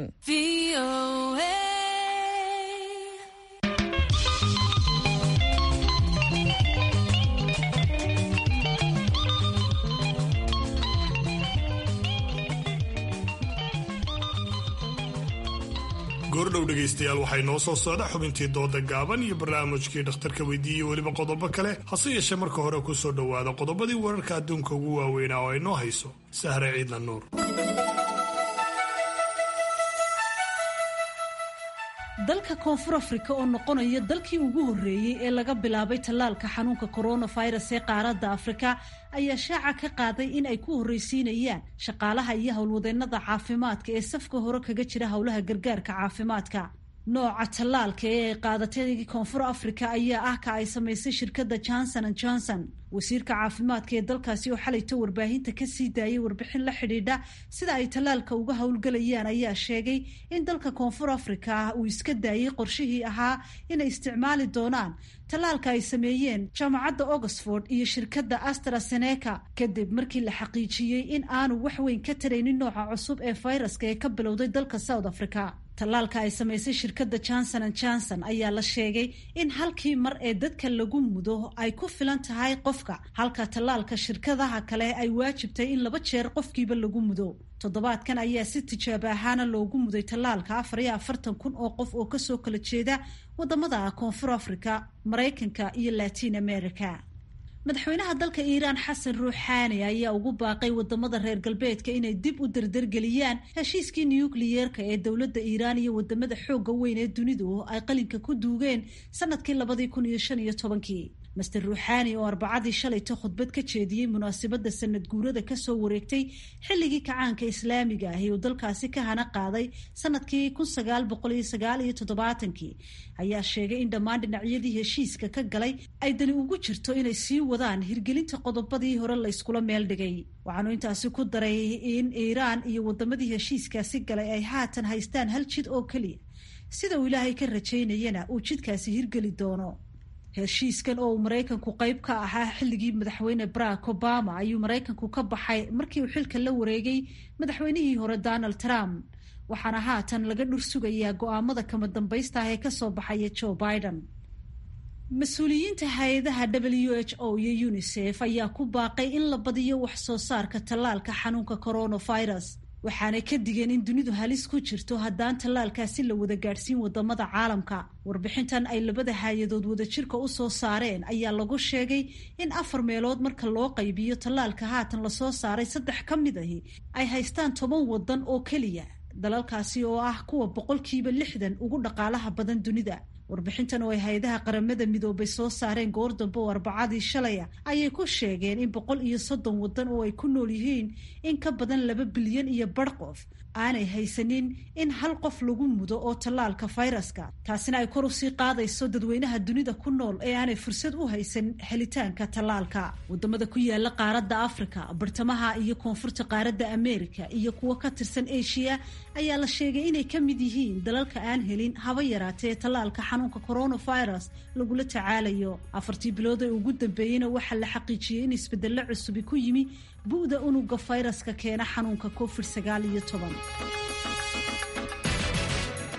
goordhow dhegaystayaal waxay noo soo socda xubintii dooda gaaban iyo barnaamijkii dhakhtarka weydiiyey weliba qodobo kale hase yeeshee marka hore ku soo dhowaada qodobadii wararka adduunka ugu waaweynaa oo ay noo hayso sahre ciidla nuur dalka koonfur afrika oo noqonaya dalkii ugu horreeyey ee laga bilaabay tallaalka xanuunka coronavirus ee qaaradda afrika ayaa shaaca ka qaaday in ay ku horreysiinayaan shaqaalaha iyo howlwadeennada caafimaadka ee safka hore kaga jira howlaha gargaarka caafimaadka nooca tallaalka ee ay qaadatay koonfur afrika ayaa ah ka ay samaysay shirkadda johnson an johnson wasiirka caafimaadka ee dalkaasi oo xalayto warbaahinta kasii daayay warbixin la xidhiidha sida ay tallaalka uga howlgelayaan ayaa sheegay in dalka koonfur afrika ah uu iska daayay qorshihii ahaa inay isticmaali doonaan tallaalka ay sameeyeen jaamacadda oxford iyo shirkadda astraseneca kadib markii la xaqiijiyey in aanu wax weyn ka taraynin nooca cusub ee fayraska ee ka bilowday dalka south africa tallaalka ay samaysay shirkadda johnson an johnson ayaa la sheegay in halkii mar ee dadka lagu mudo ay ku filan tahay qofka halka tallaalka shirkadaha kale ay waajibtay in laba jeer qofkiiba lagu mudo toddobaadkan ayaa si tijaabo ahaana loogu muday tallaalka afar iyo afartan kun oo qof oo kasoo kala jeeda wadamada koonfur africa maraykanka iyo latin america madaxweynaha dalka iiraan xasan ruuxaani ayaa ugu baaqay wadamada reer galbeedka inay dib u dardargeliyaan heshiiskii nukliyeerka ee dowladda iiraan iyo wadamada xooga weyn ee dunidu ay qalinka ku duugeen sanadkii labadii kun iyo shan iyo tobankii master ruuxaani oo arbacadii shalayta khudbad ka jeediyey munaasabadda sanad guurada kasoo wareegtay xilligii kacaanka islaamiga ahi uu dalkaasi ka hana qaaday sanadkii kun sagaal boqol iyo sagaal iyo toddobaatankii ayaa sheegay in dhammaan dhinacyadii heshiiska ka galay ay dani ugu jirto inay sii wadaan hirgelinta qodobadii hore layskula meel dhigay waxaanu intaasi ku daray in iiraan iyo wadamadii heshiiskaasi galay ay haatan haystaan hal jid oo keliya sida uu ilaahay ka rajaynayana uu jidkaasi hirgeli doono heshiiskan oo uu maraykanku qayb ka ahaa xilligii madaxweyne barack obama ayuu maraykanku ka baxay markii uu xilka la wareegay madaxweynihii hore donald trump waxaana haatan laga dhur sugayaa go-aamada kama dambaysta ah ee kasoo baxaya joe biden mas-uuliyiinta hay-adaha w h o iyo unisef ayaa ku baaqay in la badiyo wax soo saarka tallaalka xanuunka coronavirus waxaanay ka digeen in dunidu halis ku jirto haddaan tallaalkaasi la wada gaadhsiin wadamada caalamka warbixintan ay labada hay-adood wadajirka u soo saareen ayaa lagu sheegay in afar meelood marka loo qaybiyo tallaalka haatan lasoo saaray saddex ka mid ahi ay haystaan toban wadan oo keliya dalalkaasi oo ah kuwa boqolkiiba lixdan ugu dhaqaalaha badan dunida warbixintan oo ay hay-adaha qaramada midoobay soo saareen goor dambe oo arbacadii shalaya ayay ku sheegeen in boqol iyo soddon waddan oo ay ku nool yihiin in ka badan laba bilyan iyo bar qof aanay haysanin in hal qof lagu mudo oo tallaalka fayraska taasina ay kor usii qaadayso dadweynaha dunida ku nool ee aanay fursad u haysan helitaanka tallaalka wadamada ku yaala qaaradda africa bartamaha iyo koonfurta qaaradda america iyo kuwo ka tirsan asia ayaa la sheegay inay ka mid yihiin dalalka aan helin haba yaraatee tallaalka xanuunka coronavirus lagula tacaalayo afartii bilood ee ugu dambeeyeyna waxaa la xaqiijiyey in isbedelo cusubi ku yimi bu'da unuga fayraska keena xanuunka covid sagaal iyo toban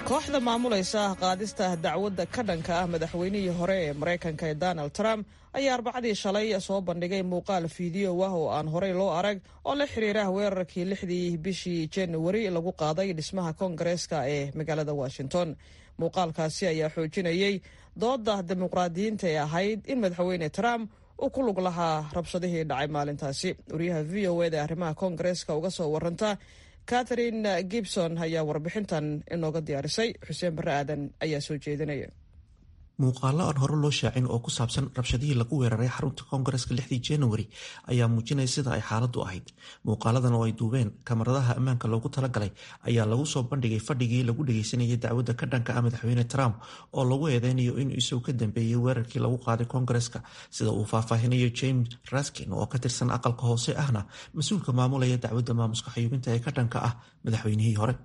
kooxda maamulaysa qaadista dacwadda ka dhanka ah madaxweynihii hore ee maraykanka ee donald trump ayaa arbacadii shalay soo bandhigay muuqaal fiideo ah oo aan horey loo arag oo la xiriira weerarkii lixdii bishii januari lagu qaaday dhismaha koongareeska ee magaalada washington muuqaalkaasi ayaa xoojinayey dooda dimuqraadiyiinta ee ahayd in madaxweyne trump uu ku lug lahaa rabshadihii dhacay maalintaasi wariyaha v o eda arrimaha koongareeska uga soo waranta catherine gibson ayaa warbixintan inooga diyaarisay xuseen barre aadan ayaa soo jeedinaya muuqaalo aan hore loo shaacin oo ku saabsan rabshadihii lagu weeraray xarunta koongareska lixdii januari ayaa muujinaya sida ay xaaladdu ahayd muuqaaladan oo ay duubeen kamaradaha ammaanka loogu talagalay ayaa lagu soo bandhigay fadhigii lagu dhageysanayay dacwadda ka dhanka ah madaxweyne trump oo lagu eedeynayo inuu isagu ka dambeeyey weerarkii lagu qaaday koongareska sida uu faahfaahinayo james raskin oo ka tirsan aqalka hoose ahna mas-uulka maamulaya dacwadda maamuska xayuubinta ee ka dhanka ah madaxweynihii hore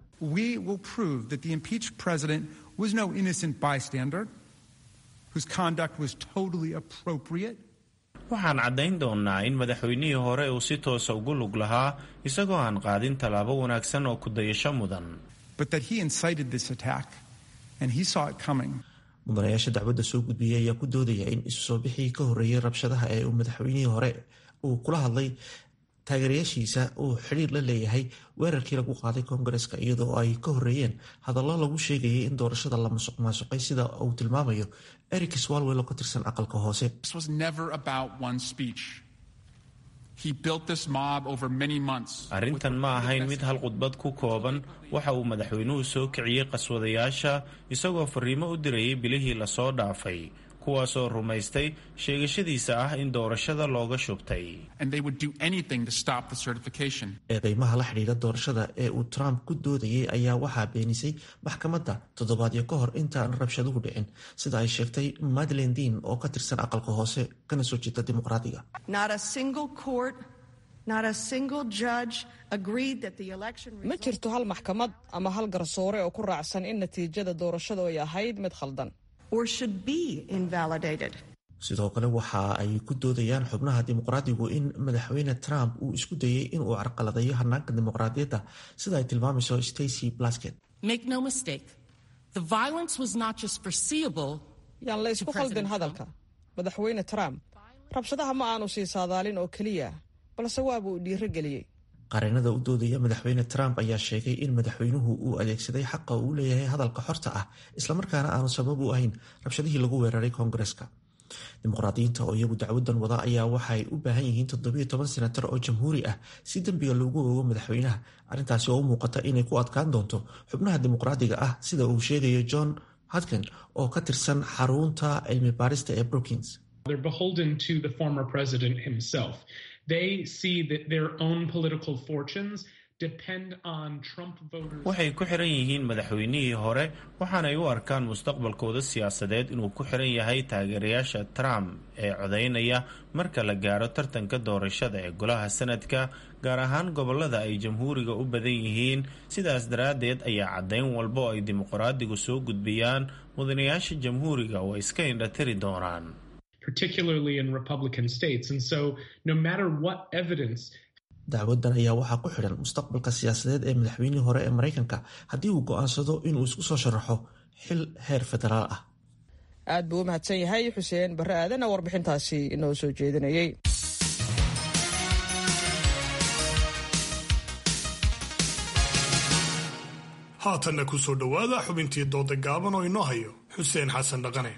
waxaan caddayn doonnaa in madaxweynihii hore uu si toosa ugu lug lahaa isagoo aan qaadin tallaabo wanaagsan oo ku dayasho mudan mudanayaasha dacwadda soo gudbiyey ayaa ku doodaya in isu soo bixii ka horreeyey rabshadaha ee uu madaxweynihii hore uu kula hadlay taageerayaashiisa uu xidhiir la leeyahay weerarkii lagu qaaday koongareska iyadoo ay ka horreeyeen hadallo lagu sheegayay in doorashada la masuq maasuqay sida uu tilmaamayo eric swalwell oo ka tirsan aqalka hoose arrintan ma ahayn mid hal khudbad ku kooban waxa uu madaxweynuhu soo kiciyey qaswadayaasha isagoo fariimo u dirayay bilihii lasoo dhaafay kuwaasoo rumaystay sheegashadiisa ah in doorashada looga shubtay eedeymaha la xidhiira doorashada ee uu trump ku doodayay ayaa waxaa beenisay maxkamadda toddobaadyo ka hor intaan rabshaduhu dhicin sida ay sheegtay madlen dean oo ka tirsan aqalka hoose kana soo jeeda dimuqraadiga ma jirto hal maxkamad ama hal garsoore oo ku raacsan in natiijada doorashadu ay ahayd mid khaldan sidoo kale waxa ay ku doodayaan xubnaha dimuqraadigu in madaxweyne trump uu isku dayay inuu carqaladeeyo hanaanka dimuqraadiyadda sida ay tilmaamayso stacy blasket yaan la ysku khaldin hadalka madaxweyne trump rabshadaha ma aanu sii saadaalin oo keliya balse waabuu dhiiro geliyey qareenada u doodaya madaxweyne trump ayaa sheegay in madaxweynuhu uu adeegsaday xaqa uu leeyahay hadalka xorta ah islamarkaana aanu sabab u ahayn rabshadihii lagu weeraray koongareska dimuqraadiyiinta oo iyagu dacwadan wada ayaa waxay u baahan yihiin toddobiyo toban senatar oo jamhuuri ah si dembiga loogu ogo madaxweynaha arrintaasi oo u muuqata inay ku adkaan doonto xubnaha dimuqraadiga ah sida uu sheegayo john hodkin oo ka tirsan xarunta cilmi baarista ee brookings waxay ku xiran yihiin madaxweynihii hore waxaanay u arkaan mustaqbalkooda siyaasadeed inuu ku xiran yahay taageerayaasha trump ee codaynaya marka la gaaro tartanka doorashada ee golaha sanadka gaar ahaan gobolada ay jamhuuriga u badan yihiin sidaas daraaddeed ayaa caddayn walba oo ay dimuqraadigu soo gudbiyaan mudanayaasha jamhuuriga oo iska indhatiri doonaan dacwadan ayaa waxaa ku xidhan mustaqbalka siyaasadeed ee madaxweynihii hore ee maraykanka haddii uu go'aansado inuu isku soo sharaxo xil heer federaal ah aad buu u mahadsan yahay xuseen barre aadan oo warbixintaasi inoo soo jeedinayay haatanna ku soo dhowaada xubintii dooda gaaban oo inoo hayo xuseen xasan dhaqane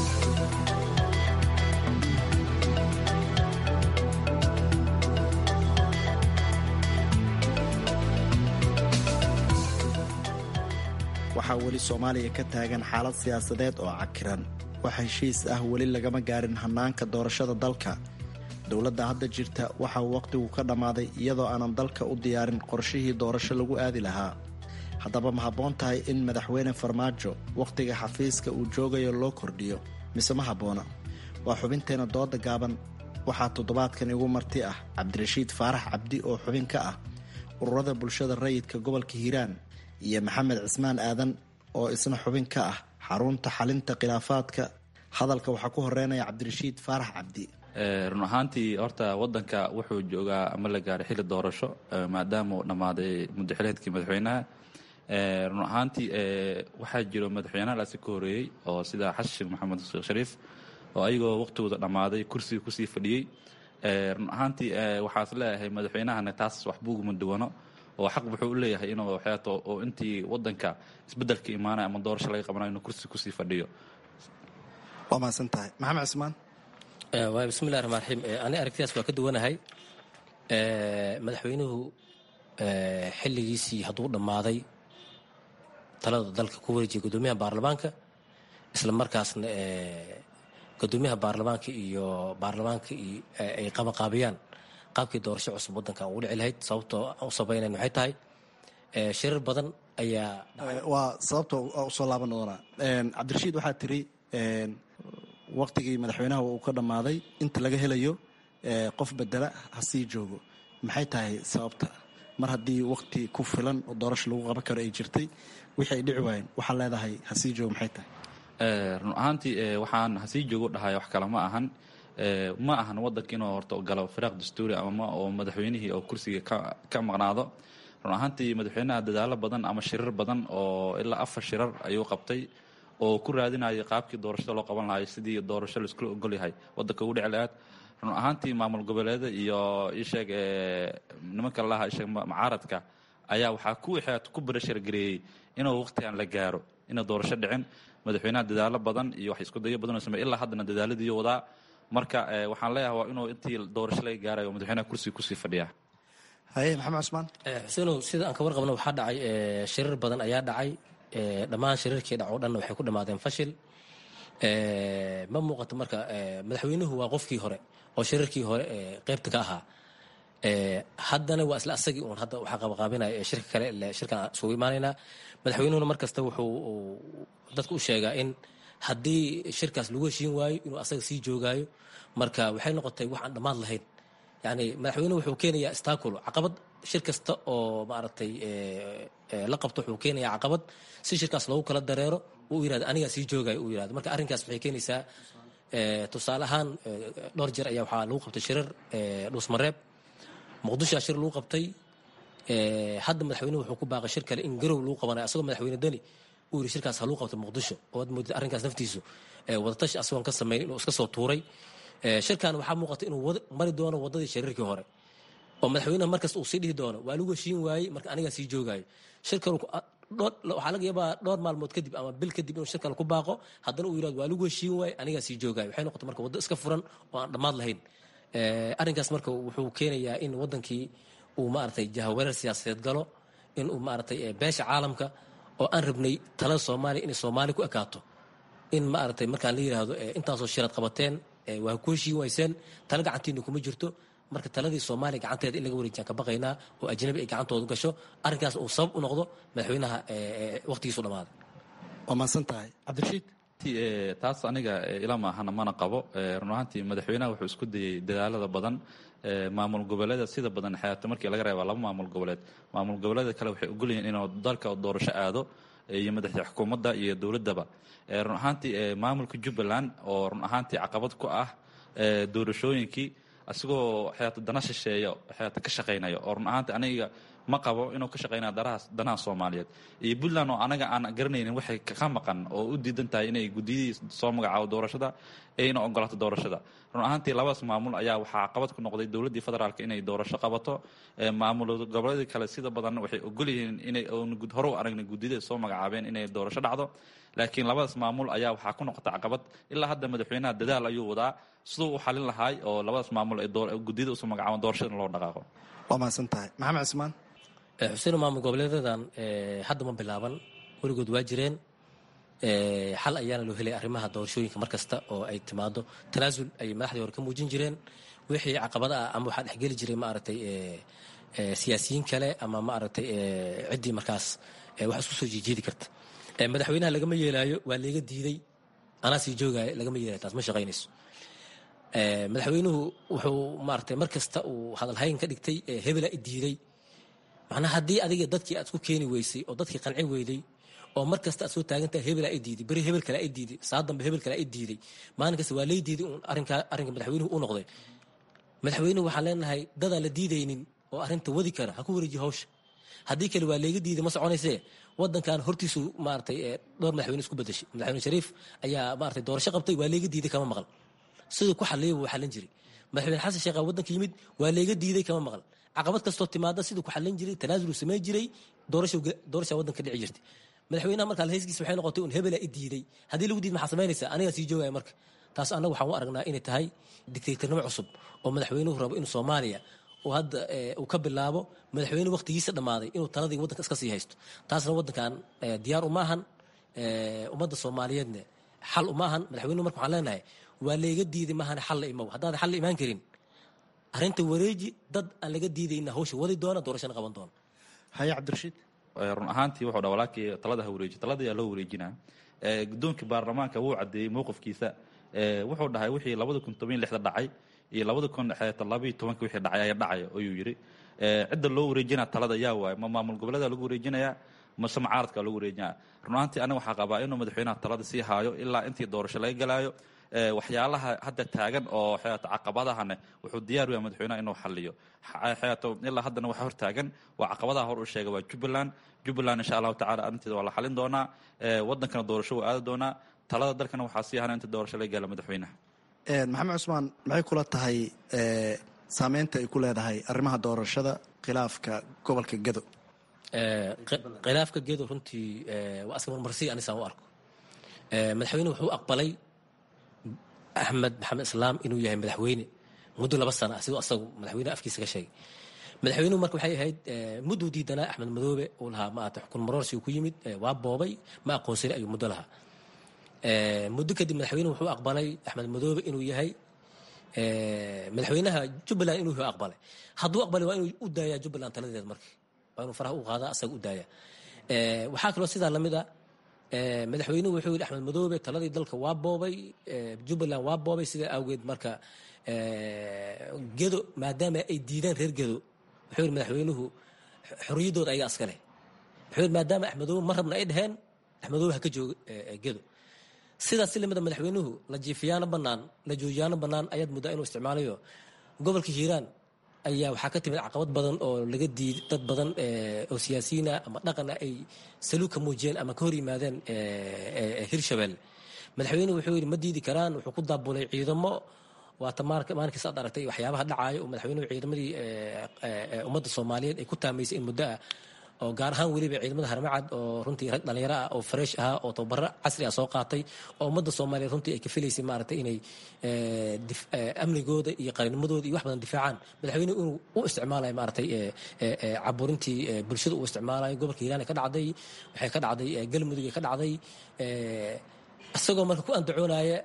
waxaa weli soomaaliya ka taagan xaalad siyaasadeed oo cakiran wax heshiis ah weli lagama gaarin hannaanka doorashada dalka dowladda hadda jirta waxa uu wakhtigu ka dhammaaday iyadoo aanan dalka u diyaarin qorshihii doorasho lagu aadi lahaa haddaba ma habboon tahay in madaxweyne farmaajo wakhtiga xafiiska uu joogayo loo kordhiyo mise ma habboona waa xubinteenna dooda gaaban waxaa toddobaadkan igu marti ah cabdirashiid faarax cabdi oo xubin ka ah ururada bulshada rayidka gobolka hiiraan iyo maxamed cismaan aadan oo isna xubin ka ah xarunta xalinta khilaafaadka hadalka waxaa ku horeynaya cabdirashiid faarax cabdi run ahaantii horta wadanka wuxuu joogaa ama la gaaray xilli doorasho maadaama uu dhammaaday muddaxileedkii madaxweynaha run ahaantii waxaa jiro madaxweynahaasi ka horeeyey oo sida xasan sheekh maxamed sheekh shariif oo ayagoo waqtigooda dhammaaday kursiga kusii fadhiyey run ahaantii waxaas leeyahay madaxweynahana taas waxbuguma duwano oo xaq wuxuu u leeyahay inuu waxyaato oo intii wadanka isbeddelka imaanaya ama doorasho laga qabanayo inuu kursi kusii fadhiyo waa mahadsan tahay maxamed cismaan waay bismillahi raxmaan raxiim ani aragtidaas waa ka duwanahay madaxweynuhu xilligiisii hadduu dhammaaday talada dalka ku wareejiyay guddoomiyaha baarlamaanka isla markaasna guddoomiyaha baarlamaanka iyo baarlamaanka ay qabaqaabiyaan qaabkii doorasho cusub waddankan ugu dhici lahayd sababtoo u sabaynayn waxay tahay shirar badan ayaa waa sababta usoo laaban doonaa cabdirashiid waxaa tiri waktigii madaxweynaha uu ka dhammaaday inta laga helayo qof bedela ha sii joogo maxay tahay sababta mar haddii wakti ku filan oo doorasho lagu qaban karo ay jirtay wixii ay dhici waayeen waxaa leedahay ha sii joogo maxay tahay run ahaantii waxaan hasii joogo dhahay wax kale ma ahan ma ahan wadanka inuu horta galo firaaq dastuuri ama oo madaxweynihii oo kursiga ka maqnaado run ahaantii madaxweynaha dadaalo badan ama shirar badan oo ilaa afar shirar ayuu qabtay oo ku raadinayay qaabkii doorashada loo qaban lahayo sidii doorasho laiskula ogolyahay wadanka ugu dhici lahaad run ahaantii maamul goboleeda iyo isheeg nimanka lalaha isheeg macaaradka ayaa waxaa ku waxaad ku barashargareeyey inuu waqtigan la gaaro ina doorasho dhicin madaxweynaha dadaalo badan iyo wax isku dayo badan oo sameey ilaa haddana dadaaladiiyo wadaa marka waxaan leeyahay waa inuu intii doorasho laga gaarayo madaxweynaha kursiga kusii fadhiyaa haye maxamed cusmaan xuseenow sida aan ka warqabno waxaa dhacay shirar badan ayaa dhacay dhammaan shirarkii dhac oo dhanna waxay ku dhammaadeen fashil ma muuqato marka madaxweynuhu waa qofkii hore oo shirarkii hore qeybta ka ahaa haddana waa isla asagii uun hadda waxaa qabaqaabinaya shirka kale shirkan isugu imaanaynaa madaxweynuhuna mar kasta wuxuu dadka u sheegaa in haddii shirkaas lagu heshiin waayo inuu asaga sii joogaayo marka waxay noqotay wax aan dhammaad lahayn yani madaxweynuhu wuxuu keenayaa staculo caqabad shir kasta oo maaragtay la qabto wuxuu keenayaa caqabad si shirkaas loogu kala dareero uu yirahdo anigaa sii joogayo uu yirahdo marka arrinkaas waxay keenaysaa tusaale ahaan dhowr jeer ayaa waxaa lagu qabtay shirar dhuusmareeb muqdishoa shir lagu qabtay hadda madaxweynuhu wuxuu ku baaqay shir kale in garow lagu qabanayo asagoo madaxweyne deni uu yiri shirkaas ha lagu qabto muqdisho oo aad moodid arrinkaas naftiisu wadatashi asagoon ka samayn inuu iska soo tuuray shirkan waxaa muuqata inuu mari doono wadadii shariirkii hore oo madaxweynaha markasta uu sii dhihi doono waa lagu heshiin waayey marka anigaa sii joogaayo shirkan waxaa laga yaabaa dhowr maalmood kadib ama bil kadib inuu shirkan ku baaqo haddana uu yirahdo waa lagu heshiin waayey anigaa sii joogaayo waxay noqotay marka waddo iska furan oo aan dhammaad lahayn arrinkaas marka wuxuu keenayaa in wadankii uu maaragtay jahawareer siyaasadeed galo in uu maaragtay beesha caalamka oo aan rabnay talada soomaaliya inay soomaali ku ekaato in maaragtay markaan la yidhaahdo intaasoo shirad qabateen waa ku heshiin wayseen tala gacantiina kuma jirto marka taladii soomaaliya gacanteeda in laga wareejiyaan ka baqaynaa oo ajnabi ay gacantooda gasho arrinkaas uu sabab u noqdo madaxweynaha waqtigiisu dhammaaday waa mahadsan tahay cabdirashiid taas aniga ila maahana mana qabo run ahaantii madaxweynaha wuxuu isku dayey dadaalada badan maamul goboleeda sida badan xayaata markii laga reeba laba maamul goboleed maamul goboleeda kale waxay ogolyihiin inuu dalka doorasho aado iyo madaxda xukuumadda iyo dowladdaba run ahaantii maamulka jubbaland oo run ahaantii caqabad ku ah doorashooyinkii asigoo xayaata dana shisheeya xayaata ka shaqaynaya oo run ahaantii aniga ma qabo inuu ka shaqaynaya darahaas danaha soomaaliyeed iyo puntland oo anaga aan garanaynin waxay ka maqan oo u diidan tahay inay guddiyadii soo magacaabo doorashada ayna ogolaato doorashada run ahaantii labadaas maamul ayaa waxaa caqabad ku noqday dowladdii federaalk inay doorasho qabato maamul goboleedii kale sida badan waxay ogol yihiin inay hore u aragnay guddiyada soo magacaabeen inay doorasho dhacdo laakiin labadaas maamul ayaa waxaa ku noqota caqabad ilaa hadda madaxweynaha dadaal ayuu wadaa siduu u xalin lahaay oo labadaas maamul ay guddiyada usoo magacaabaan doorashada in loo dhaqaaqo waa mahadsan tahay maxamed cismaan xuseen maamul goboleedadan hadda ma bilaaban weligood waa jireen xal ayaana loo helay arrimaha doorashooyinka mar kasta oo ay timaado tanaasul ayay madaxdii hore ka muujin jireen wixii caqabada ah ama waxaa dhexgeli jiray maaragtay siyaasiyiin kale ama maaragtay ciddii markaas wax isku soo jiijiidi karta madaxweynaha lagama yeelaayo waa layga diiday anaa sii joogaayo lagama yeelayo taas ma shaqaynayso madaxweynuhu wuxuu maaragtay mar kasta uu hadalhayn ka dhigtay hebela i diiday macnaha haddii adiga dadkii aad ku keeni weysay oo dadkii qanci weyday oo mar kasta aad soo taagantahay hebel aa i diiday beri hebel kale aa i diiday saa dambe hebel kale aa i diiday maalin kasta waa lay diiday uun arrinka arrinka madaxweynuhu u noqday madaxweynuhu waxaan leenahay dadaan la diidaynin oo arrinta wadi kara ha ku wareejiyo hawsha haddii kale waa leega diiday ma soconaysee wadankan hortiisu maaratay dhowr madaxweyne isku bedeshay madaxweyne shariif ayaa maaratay doorasho qabtay waa leega diiday kama maqal siduu ku xaliyay buu xalin jiray madaxweyne xasan sheekh wadanka yimid waa leega diiday kama maqal caqabad kastoo timaada siduu ku xalin jiray tanaasul samayn jiray doorasha wadanka dhici jirtay madaxweynaha markaa heyskiisa waxay noqotay un hebela i diiday haddii lagu diid maxaa samaynaysa anigaa sii joogaya marka taas annaga waxaan u aragnaa inay tahay dictatornimo cusub oo madaxweynuhu rabo inuu soomaaliya uu hadda uu ka bilaabo madaxweyne waqtigiisa dhammaaday inuu taladii waddanka iska sii haysto taasna waddankan diyaar uma ahan ummadda soomaaliyeedna xal uma ahan madaxweynuhu marka waxaan leenahay waa layga diiday maahan xal la imow haddaadan xal la imaan karin arrinta wareeji dad aan laga diidayna hawsha wadi doona doorashana qaban doona haye cabdirashiid run ahaantii wuxuu dha walaalkii talada ha wareeji talada ayaa loo wareejinaa gudoonkii baarlamaanka wuu caddeeyey mowqifkiisa wuxuu dhahay wixii labada kun toban lixda dhacay iyo labada kun labaiyo tobanka wixii dhacay ayaa dhacaya ayuu yidhi cidda loo wareejinaa talada yaa waaye ma maamul goboleeda lagu wareejinayaa mase mucaaradka lagu wareejinaya run ahaantii aniga waxaa qabaa inuu madaxweynaha talada sii haayo ilaa intii doorasho laga galaayo waxyaalaha hadda taagan oo xeeto caqabadahane wuxuu diyaar u yahay madaxweynaha inuu xaliyo xeeto ilaa haddana waxa hor taagan waa caqabadaha hor u sheega waa jubbaland jubbaland insha allahu tacala arrinteeda waa la xalin doonaa wadankana doorasho wuu aadi doonaa talada dalkana waxaa sii hana inta doorasho laga gaala madaxweynaha maxamed cusmaan maxay kula tahay saameynta ay ku leedahay arrimaha doorashada khilaafka gobolka gedo khilaafka gedo runtii waa aska marmarsiy anisaan u arko madaxweyne wuxuu aqbalay axmed maxamed islaam inuu yahay madaxweyne muddo laba sana siduu asagu madaxweyne afkiisa ka sheegay madaxweynuhu marka waxay ahayd mudduu diidanaa axmed madoobe uu lahaa maata xukun maroorsi ku yimid waa boobay ma aqoonsani ayuu muddo lahaa muddo kadib madaxweynuhu wuxuu aqbalay axmed madoobe inuu yahay madaxweynaha jubbaland inuu yahay aqbalay hadduu aqbalay waa inuu u daayaa jubbaland taladeed marka waa inuu faraha u qaadaa asaga u daaya waxaa kaloo sidaa lamid a madaxweynuhu wuxuu yidhi axmed madoobe taladii dalka waa boobay jubbaland waa boobay sidaa awgeed marka gedo maadaama ay diidaan reer gedo wuxuu yidhi madaxweynuhu xorriyaddooda ayaga aska leh wuxuu yidhi maadaama axmedoobe ma rabna ay dheheen axmedoobe ha ka joogo gedo sidaas si lamida madaxweynuhu la jiifiyaano bannaan la joojiyaano bannaan ayaad muddaa inuu isticmaalayo gobolka hiiraan ayaa waxaa ka timid caqabad badan oo laga diiday dad badan oo siyaasiyiina ama dhaqana ay saluug ka muujiyeen ama ka hor yimaadeen hirshabelle madaxweynuhu wuxuu yidhi ma diidi karaan wuxuu ku daabulay ciidamo waata maalinkiis aad aragtay waxyaabaha dhacaayo oo madaxweynuhu ciidamadii ummadda soomaaliyeed ay ku taamaysay in muddo ah oo gaar ahaan weliba ciidamada harmacad oo runtii rag dhalinyaro ah oo fresh ah oo tababaro casri ah soo qaatay oo ummadda soomaaliyeed runtii ay ka filaysay maaragtay inay amnigooda iyo qarinimadooda iyo wax badan difaacaan madaxweynuhu inuu u isticmaalayo maaragtay caburintii bulshada uu isticmaalayo gobolka hiiraan ka dhacday waxay ka dhacday galmudug ka dhacday isagoo marka ku andacoonaya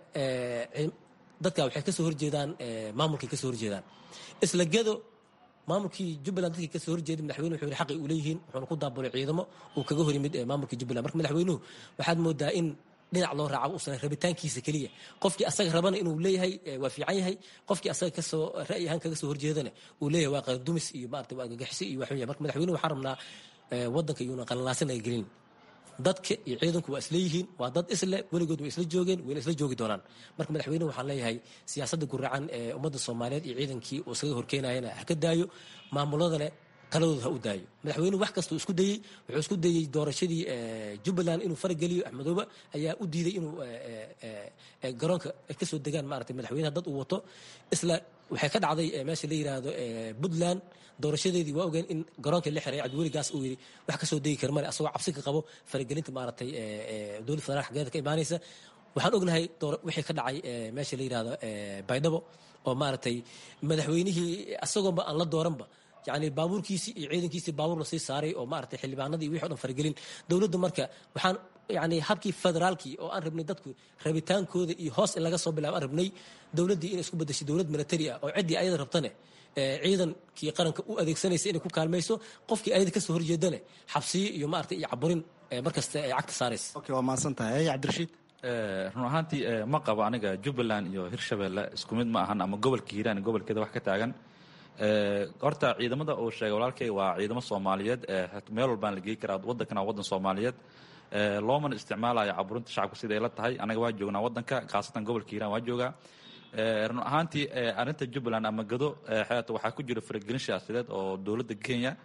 dadka waxay kasoo horjeedaan maamulkay kasoo horjeedaan isla gedo maamulkii jubbaland dadkii kasoo horjeeday madaxweyne wuxuu yidhi xaqi uu leeyihiin wuxuuna ku daabulay ciidamo uu kaga hor yimid maamulkii jubbaland marka madaxweynuhu waxaad moodaa in dhinac loo raaco uusan rabitaankiisa keliya qofkii asaga rabana inuu leeyahay waa fiican yahay qofkii asaga kasoo ra'yi ahaan kaga soo horjeedana uu leeyahay waa qardumis iyo maarata waa gagaxisi iyo waxun yahay marka madaxweynuhu waxaan rabnaa waddanka iyuuna qalalaasan ay gelin dadka iyo ciidanku waa isleeyihiin waa dad isle weligood way isla joogeen wayna isla joogi doonaan marka madaxweynuhu waxaan leeyahay siyaasadda guracan ee ummadda soomaaliyeed iyo ciidankii uu isaga horkeenayana ha ka daayo maamuladana taladooda ha u daayo madaxweynuhu wax kastuu isku dayey wuxuu isku dayey doorashadii jubbaland inuu farageliyo axmedoobe ayaa u diiday inuu garoonka ay kasoo degaan maarata madaxweynaha dad uu wato isla waxay ka dhacday meesha la yiraahdo puntland doorashadeedii waa ogeen in garoonka la xiray cabdiweligaas uu yidhi wax kasoo degi kara male asagoo cabsi ka qabo faragelinta maaragtay dowladda federaal xaggeeda ka imaanaysa waxaan ognahay wixii ka dhacay meesha la yirahdo baydhabo oo maaragtay madaxweynihii asagooba aan la dooranba yani baabuurkiisii iyo ciidankiisii baabuur lasii saaray oo maaragtay xildhibaanadii iyo wixi o dhan faragelin dowladda marka waxaan yani habkii federaalkii oo aan rabnay dadku rabitaankooda iyo hoos in laga soo bilaabo aan rabnay dowladdii inay isku bedeshay dowlad military ah oo ciddii ayada rabtane ciidankii qaranka u adeegsanaysa inay ku kaalmayso qofkii ayada kasoo horjeedane xabsiyo iyo maarata iyo caburin markasta ay cagta saaraysa okay waa mahadsan tahay cabdirashiid run ahaantii ma qabo aniga jubbaland iyo hirshabelle isku mid ma ahan ama gobolka hiiraan gobolkeeda wax ka taagan horta ciidamada uu sheegay walaalkay waa ciidamo soomaaliyeed meel walbaan la geey karaa wadankana wadan soomaaliyeed loomana isticmaalayo caburinta shacabka siday la tahay anaga waa joognaa wadanka khaasatan gobolka hiiraan waa joogaa run ahaantii arrinta jubbaland ama gado xeeto waxaa ku jira faragelin siyaasadeed oo dowladda kenya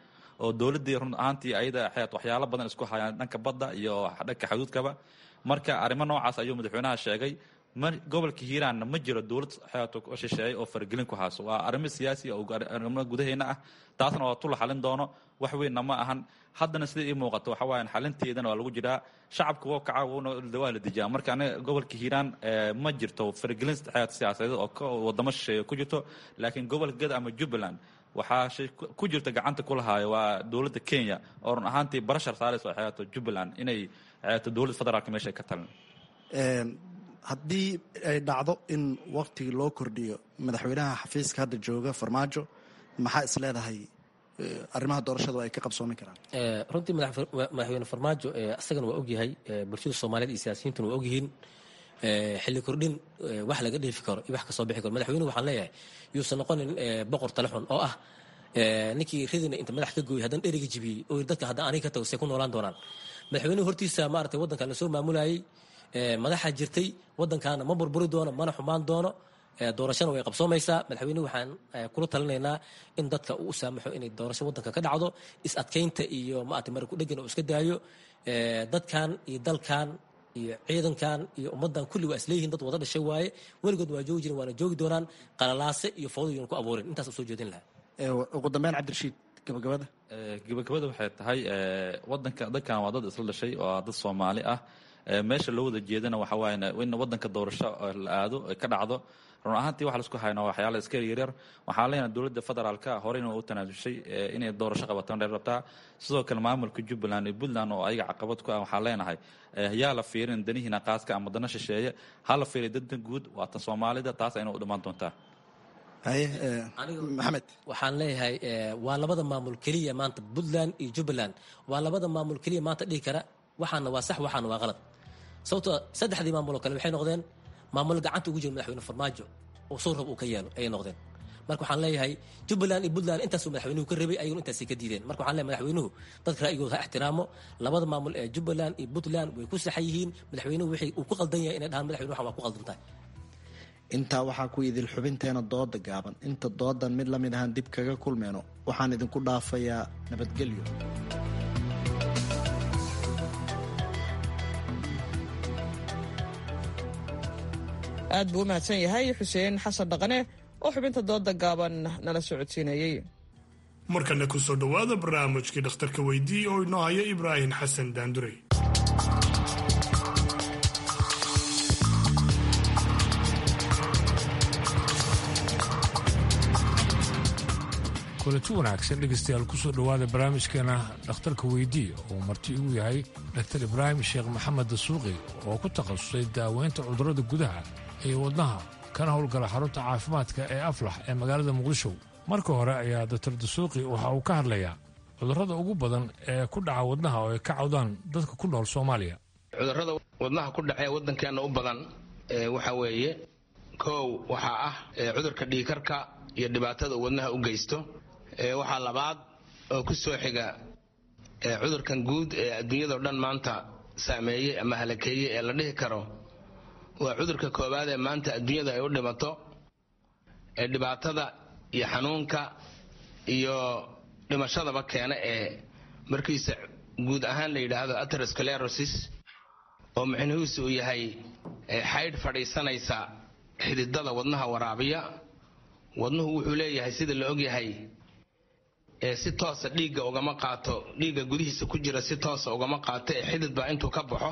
oo dowladdii run ahaantii ayada xeet waxyaalo badan isku hayaan dhanka badda iyo dhanka xuduudkaba marka arrimo noocaas ayuu madaxweynaha sheegay gobolka hiiraanna ma jiro dowlad xeeto shisheeye oo faragelin ku hayso waa arrimo siyaasi oo arrimo gudaheena ah taasna waa tula xalin doono wax weynna ma ahan haddana sida ii muuqato waxa waayan xalinteedana waa lagu jiraa shacabka woo kaca waa la dejiyaa marka aniga gobolka hiiraan ma jirto faragelin xeet siyaasadeed oo wadamo shisheeye ku jirto laakiin gobolka gada ama jubbaland waxaa shay ku jirta gacanta ku lahaayo waa dowladda kenya oo run ahaantii barashar saarayso xeeto jubbaland inay xeeto dowladda federaalka meesha ay ka talin haddii ay dhacdo in waktigii loo kordhiyo madaxweynaha xafiiska hadda jooga farmaajo maxaa is leedahay arrimaha doorashadu ay ka qabsoomi karaan runtii madaxweyne farmaajo isagana waa ogyahay bulshada soomaaliyeed iyo siyaasiyiintuna waa ogyihiin xilli kordhin wax laga dheefi karo iyo wax kasoo bixi karo madaxweynuhu waxaan leeyahay yuusan noqonin boqor talexun oo ah ninkii ridina inta madax ka gooyay haddana dheriga jibiyey oo dadka hadda aniga ka tago say ku noolaan doonaan madaxweynuhu hortiisa maaragtay waddankan lasoo maamulayay madaxa jirtay waddankaana ma burburi doono mana xumaan doono doorashana way qabsoomaysaa madaxweynuhu waxaan kula talinaynaa in dadka uu u saamaxo inay doorasho waddanka ka dhacdo is adkaynta iyo maarata mara ku dhegan oo iska daayo dadkan iyo dalkan iyo ciidankan iyo ummaddan kulli waa isleeyihiin dad wada dhashay waaye weligood waa joogi jiren waana joogi doonaan qalalaase iyo fowdayuuna ku abuurin intaas u soo jeedin lahaa ugu dambeyn cabdirashiid gabagabada gabagabada waxay tahay wadanka dadkan waa dad isla dhashay oo dad soomaali ah meesha loo wada jeedana waxa waaye in wadanka doorasho la aado ay ka dhacdo run ahaantii waxa laisku hayno waxyaala iska yaryar waxaan leenahay dowladda federaalka horeyna u tanaasushay inay doorasho qabataan dheer rabtaa sidoo kale maamulka jubbaland iyo puntland oo ayaga caqabad ku ah waxaan leenahay yaa la fiirin danihiina qaaska ama dana shisheeye ha la fiiriy danta guud waa tan soomaalida taas ayna u dhammaan doontaa maxamed waxaan leeyahay waa labada maamul keliya maanta puntland iyo jubbaland waa labada maamul keliya maanta dhihi kara waxaana waa sax waxaana waa qalad sababtoo saddexdii maamul oo kale waxay noqdeen maamul gacanta ugu jira madaxweyne farmaajo oo soo rab uu ka yeelo ayay noqdeen marka waxaan leeyahay jubbaland iyo puntland intaasuu madaxweynuhu ka rabay ayaguna intaasay ka diideen marka waxaan leeyahay madaxweynuhu dadka ra'yigooda ha ixtiraamo labada maamul ee jubbaland iyo puntland way ku saxan yihiin madaxweynuhu wixii uu ku qaldan yahay inay dhahaan madaxweyne waxan waa ku qaldan tahay intaa waxaa ku idil xubinteena dooda gaaban inta doodan mid la mid ahaan dib kaga kulmeyno waxaan idinku dhaafayaa nabadgelyo aad buu u mahadsan yahay xuseen xasan dhaqane oo xubinta dooda gaaban nala socodsiinayey markana ku soo dhowaada barnaamijkii dhakhtarka weydii oo inoo haya ibraahim xasan daandurey kulanti wanaagsan dhegaystayaal kusoo dhowaada barnaamijkeena dhakhtarka weydii oo marti igu yahay dhaktar ibraahim sheekh maxamed dasuuqi oo ku takhasusay daaweynta cudurrada gudaha iyo wadnaha kana howlgala xarunta caafimaadka ee aflax ee magaalada muqdisho marka hore ayaa doktor dasuuqi waxa uu ka hadlayaa cudurrada ugu badan ee ku dhaca wadnaha oo ay ka cawdaan dadka ku nool soomaaliya cudurrada wadnaha ku dhacee waddankeenna u badan waxa weeye kow waxaa ah cudurka dhiikarka iyo dhibaatada uu wadnaha u geysto waxaa labaad oo ku soo xiga cudurkan guud ee adduunyadao dhan maanta saameeyey ama halakeeyey ee la dhihi karo waa cudurka koowaad ee maanta adduunyada ay u dhimato ee dhibaatada iyo xanuunka iyo dhimashadaba keena ee markiisa guud ahaan la yidhaahdo aterosclerosis oo micnihiisu uu yahay xaydh fadhiisanaysa xididada wadnaha waraabiya wadnuhu wuxuu leeyahay sida la ogyahay si toosa dhiigga ugama qaato dhiigga gudihiisa ku jira si toosa ugama qaato ee xidid baa intuu ka baxo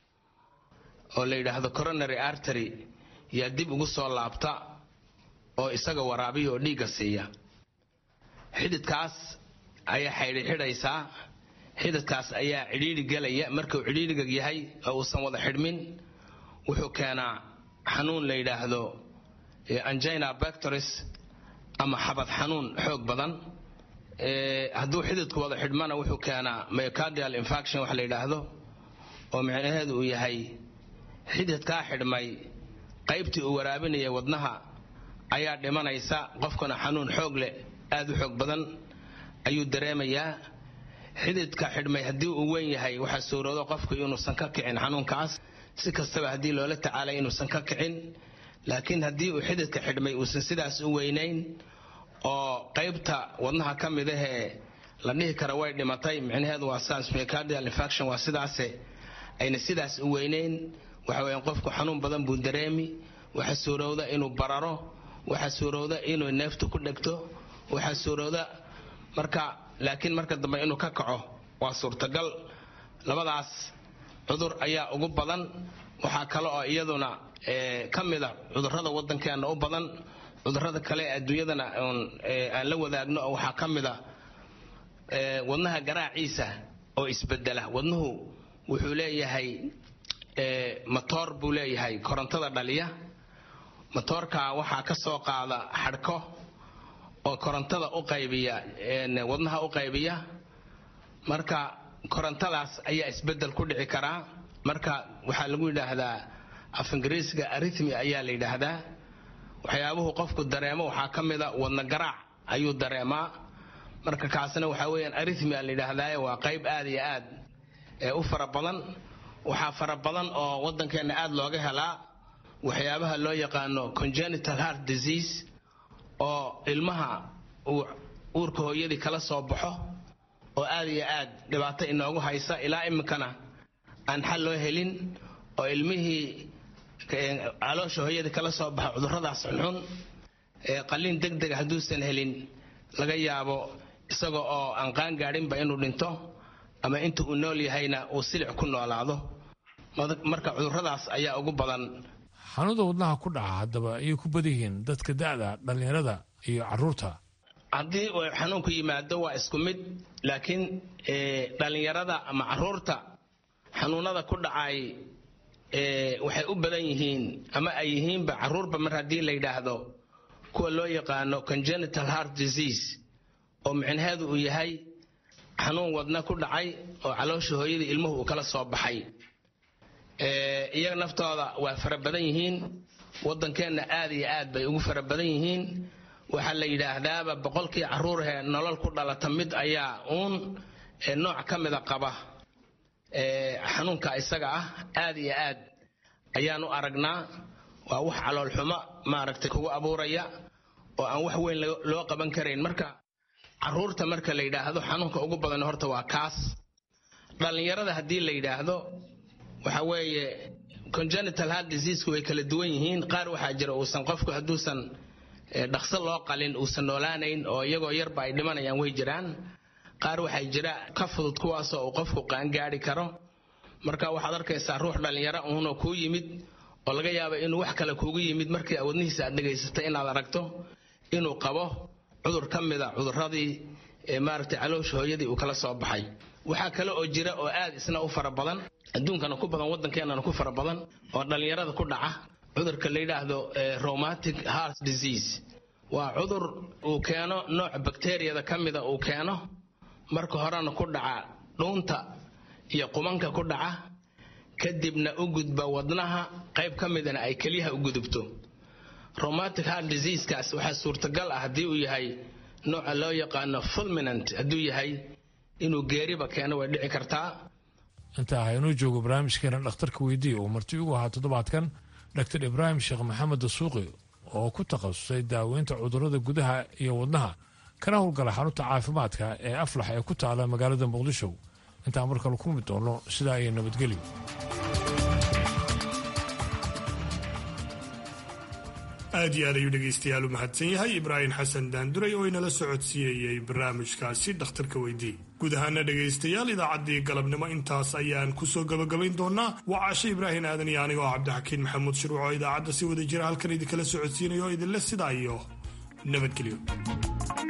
oo la yidhaahdo coronary artery yaa dib ugu soo laabta oo isaga waraabiya oo dhiigga siiya xididkaas ayaa xaydhi xidhaysaa xididkaas ayaa cidhiidhi gelaya markuu cidhiidhiga yahay oo uusan wada xidhmin wuxuu keenaa xanuun la yidhaahdo angina bactoris ama xabad xanuun xoog badan hadduu xididku wada xidhmana wuxuu keenaa myocardial infaction wax la yidhaahdo oo micnaheedu uu yahay xididkaa xidhmay qaybtii uu waraabinaya wadnaha ayaa dhimanaysa qofkuna xanuun xoog leh aad u xoog badan ayuu dareemayaa xididka xidhmay haddii uu weyn yahay waxaa suuroodo qofku inuusan ka kicin xanuunkaas si kastaba haddii loola tacaalay inuusan ka kicin laakiin haddii uu xididka xidhmay uusan sidaas u weynayn oo qaybta wadnaha ka mid ahee la dhihi kara way dhimatay micnaheedu waa saas myocardial infaction waa sidaase ayna sidaas u weyneyn waxa weeyaan qofku xanuun badan buu dareemi waxa suurowda inuu bararo waxa suurowda inuu neeftu ku dhegto waxa suurowda marka laakiin marka dambe inuu ka kaco waa suurtagal labadaas cudur ayaa ugu badan waxaa kale oo iyaduna ka mida cudurrada waddankeena u badan cudurrada kale ee adduunyadana aan la wadaagno oo waxaa ka mida wadnaha garaaciisa oo isbedela wadnuhu wuxuu leeyahay matoor buu leeyahay korontada dhaliya matoorka waxaa ka soo qaada xadhko oo korontada u qaybiya wadnaha u qaybiya marka korontadaas ayaa isbedel ku dhici karaa marka waxaa lagu yidhaahdaa af ingiriisga arithmi ayaa la yidhaahdaa waxyaabuhu qofku dareemo waxaa ka mida wadna garaac ayuu dareemaa marka kaasna waxaa weeyaan arithmia la yidhaahdaa waa qayb aad iyo aad u fara badan waxaa fara badan oo waddankeenna aad looga helaa waxyaabaha loo yaqaano congenital heart disease oo ilmaha uu uurka hooyadii kala soo baxo oo aad iyo aad dhibaato inoogu haysa ilaa iminkana aan xal loo helin oo ilmihii caloosha hooyadii kala soo baxa cudurradaas xunxun qalliin deg dega hadduusan helin laga yaabo isaga oo aan qaan gaadhinba inuu dhinto ama inta uu nool yahayna uu silic ku noolaado marka cudurradaas ayaa ugu badan xanuunada wadnaha ku dhaca haddaba ayay ku badan yihiin dadka da'da dhallinyarada iyo carruurta haddii uu xanuunku yimaado waa isku mid laakiin dhallinyarada ama carruurta xanuunada ku dhacay waxay u badan yihiin ama ay yihiinba carruurba mar haddii la yidhaahdo kuwa loo yaqaano congenital heart disease oo micnaheedu uu yahay xanuun wadna ku dhacay oo caloosha hooyadii ilmuhu uu kala soo baxay iyaga naftooda waa fara badan yihiin waddankeenna aad iyo aad bay ugu fara badan yihiin waxaa la yidhaahdaaba boqolkii carruurhee nolol ku dhalata mid ayaa uun nooc ka mida qaba xanuunka isaga ah aad iyo aad ayaan u aragnaa waa wax caloolxumo maaragtay kugu abuuraya oo aan wax weyn loo qaban karayn marka carruurta marka la yidhaahdo xanuunka ugu badan horta waa kaas dhallinyarada haddii la yidhaahdo waxa weeye congenital heart diseasku way kala duwan yihiin qaar waxaa jira uusan qofku hadduusan dhaqso loo qalin uusan noolaanayn oo iyagoo yarba ay dhimanayaan way jiraan qaar waxaa jira ka fudud kuwaasoo uu qofku qaangaadi karo marka waxaad arkaysaa ruux dhallinyaro uunoo kuu yimid oo laga yaaba inuu wax kale kuugu yimid markii awadnihiisa aad dhegaysatay inaad aragto inuu qabo cudur ka mida cudurradii maaragtay caloosha hooyadii uu kala soo baxay waxaa kale oo jira oo aad isna u fara badan adduunkana ku badan waddankeenana ku fara badan oo dhallinyarada ku dhaca cudurka la yidhaahdo rheumatic heart disease waa cudur uu keeno nooc bakteriyada ka mida uu keeno marka horena ku dhaca dhuunta iyo qumanka ku dhaca kadibna u gudba wadnaha qayb ka midana ay keliyaha u gudubto rheumatic heart diseasekaas waxaa suurtagal ah haddii uu yahay nooca loo yaqaano fulminant hadduu yahay inuu geeriba keeno way dhici kartaa intaa haynuu joogo barnaamijkeena dhakhtarka weydiiya uu marti ugu ahaa toddobaadkan dr ibraahim sheekh maxamed dasuuqi oo ku takhasusay daaweynta cudurrada gudaha iyo wadnaha kana howlgala xarunta caafimaadka ee aflax ee ku taala magaalada muqdisho intaan mar kale ku mid doono sidaa iyo nabadgelyo aad iyo aad ayuu dhegaystayaal u mahadsan yahay ibraahim xasan daanduray oo inala socodsiinayay barnaamijkaasi dhakhtarka weydii guud ahaana dhegaystayaal idaacaddii galabnimo intaas ayaan kusoo gabagabayn doonaa waa caashe ibraahim aadan iyo aniga oo cabdixakiin maxamuud shirwac oo idaacadda si wada jira halkan idinkala socodsiinaya oo idinle sidaa iyo nabadgelyo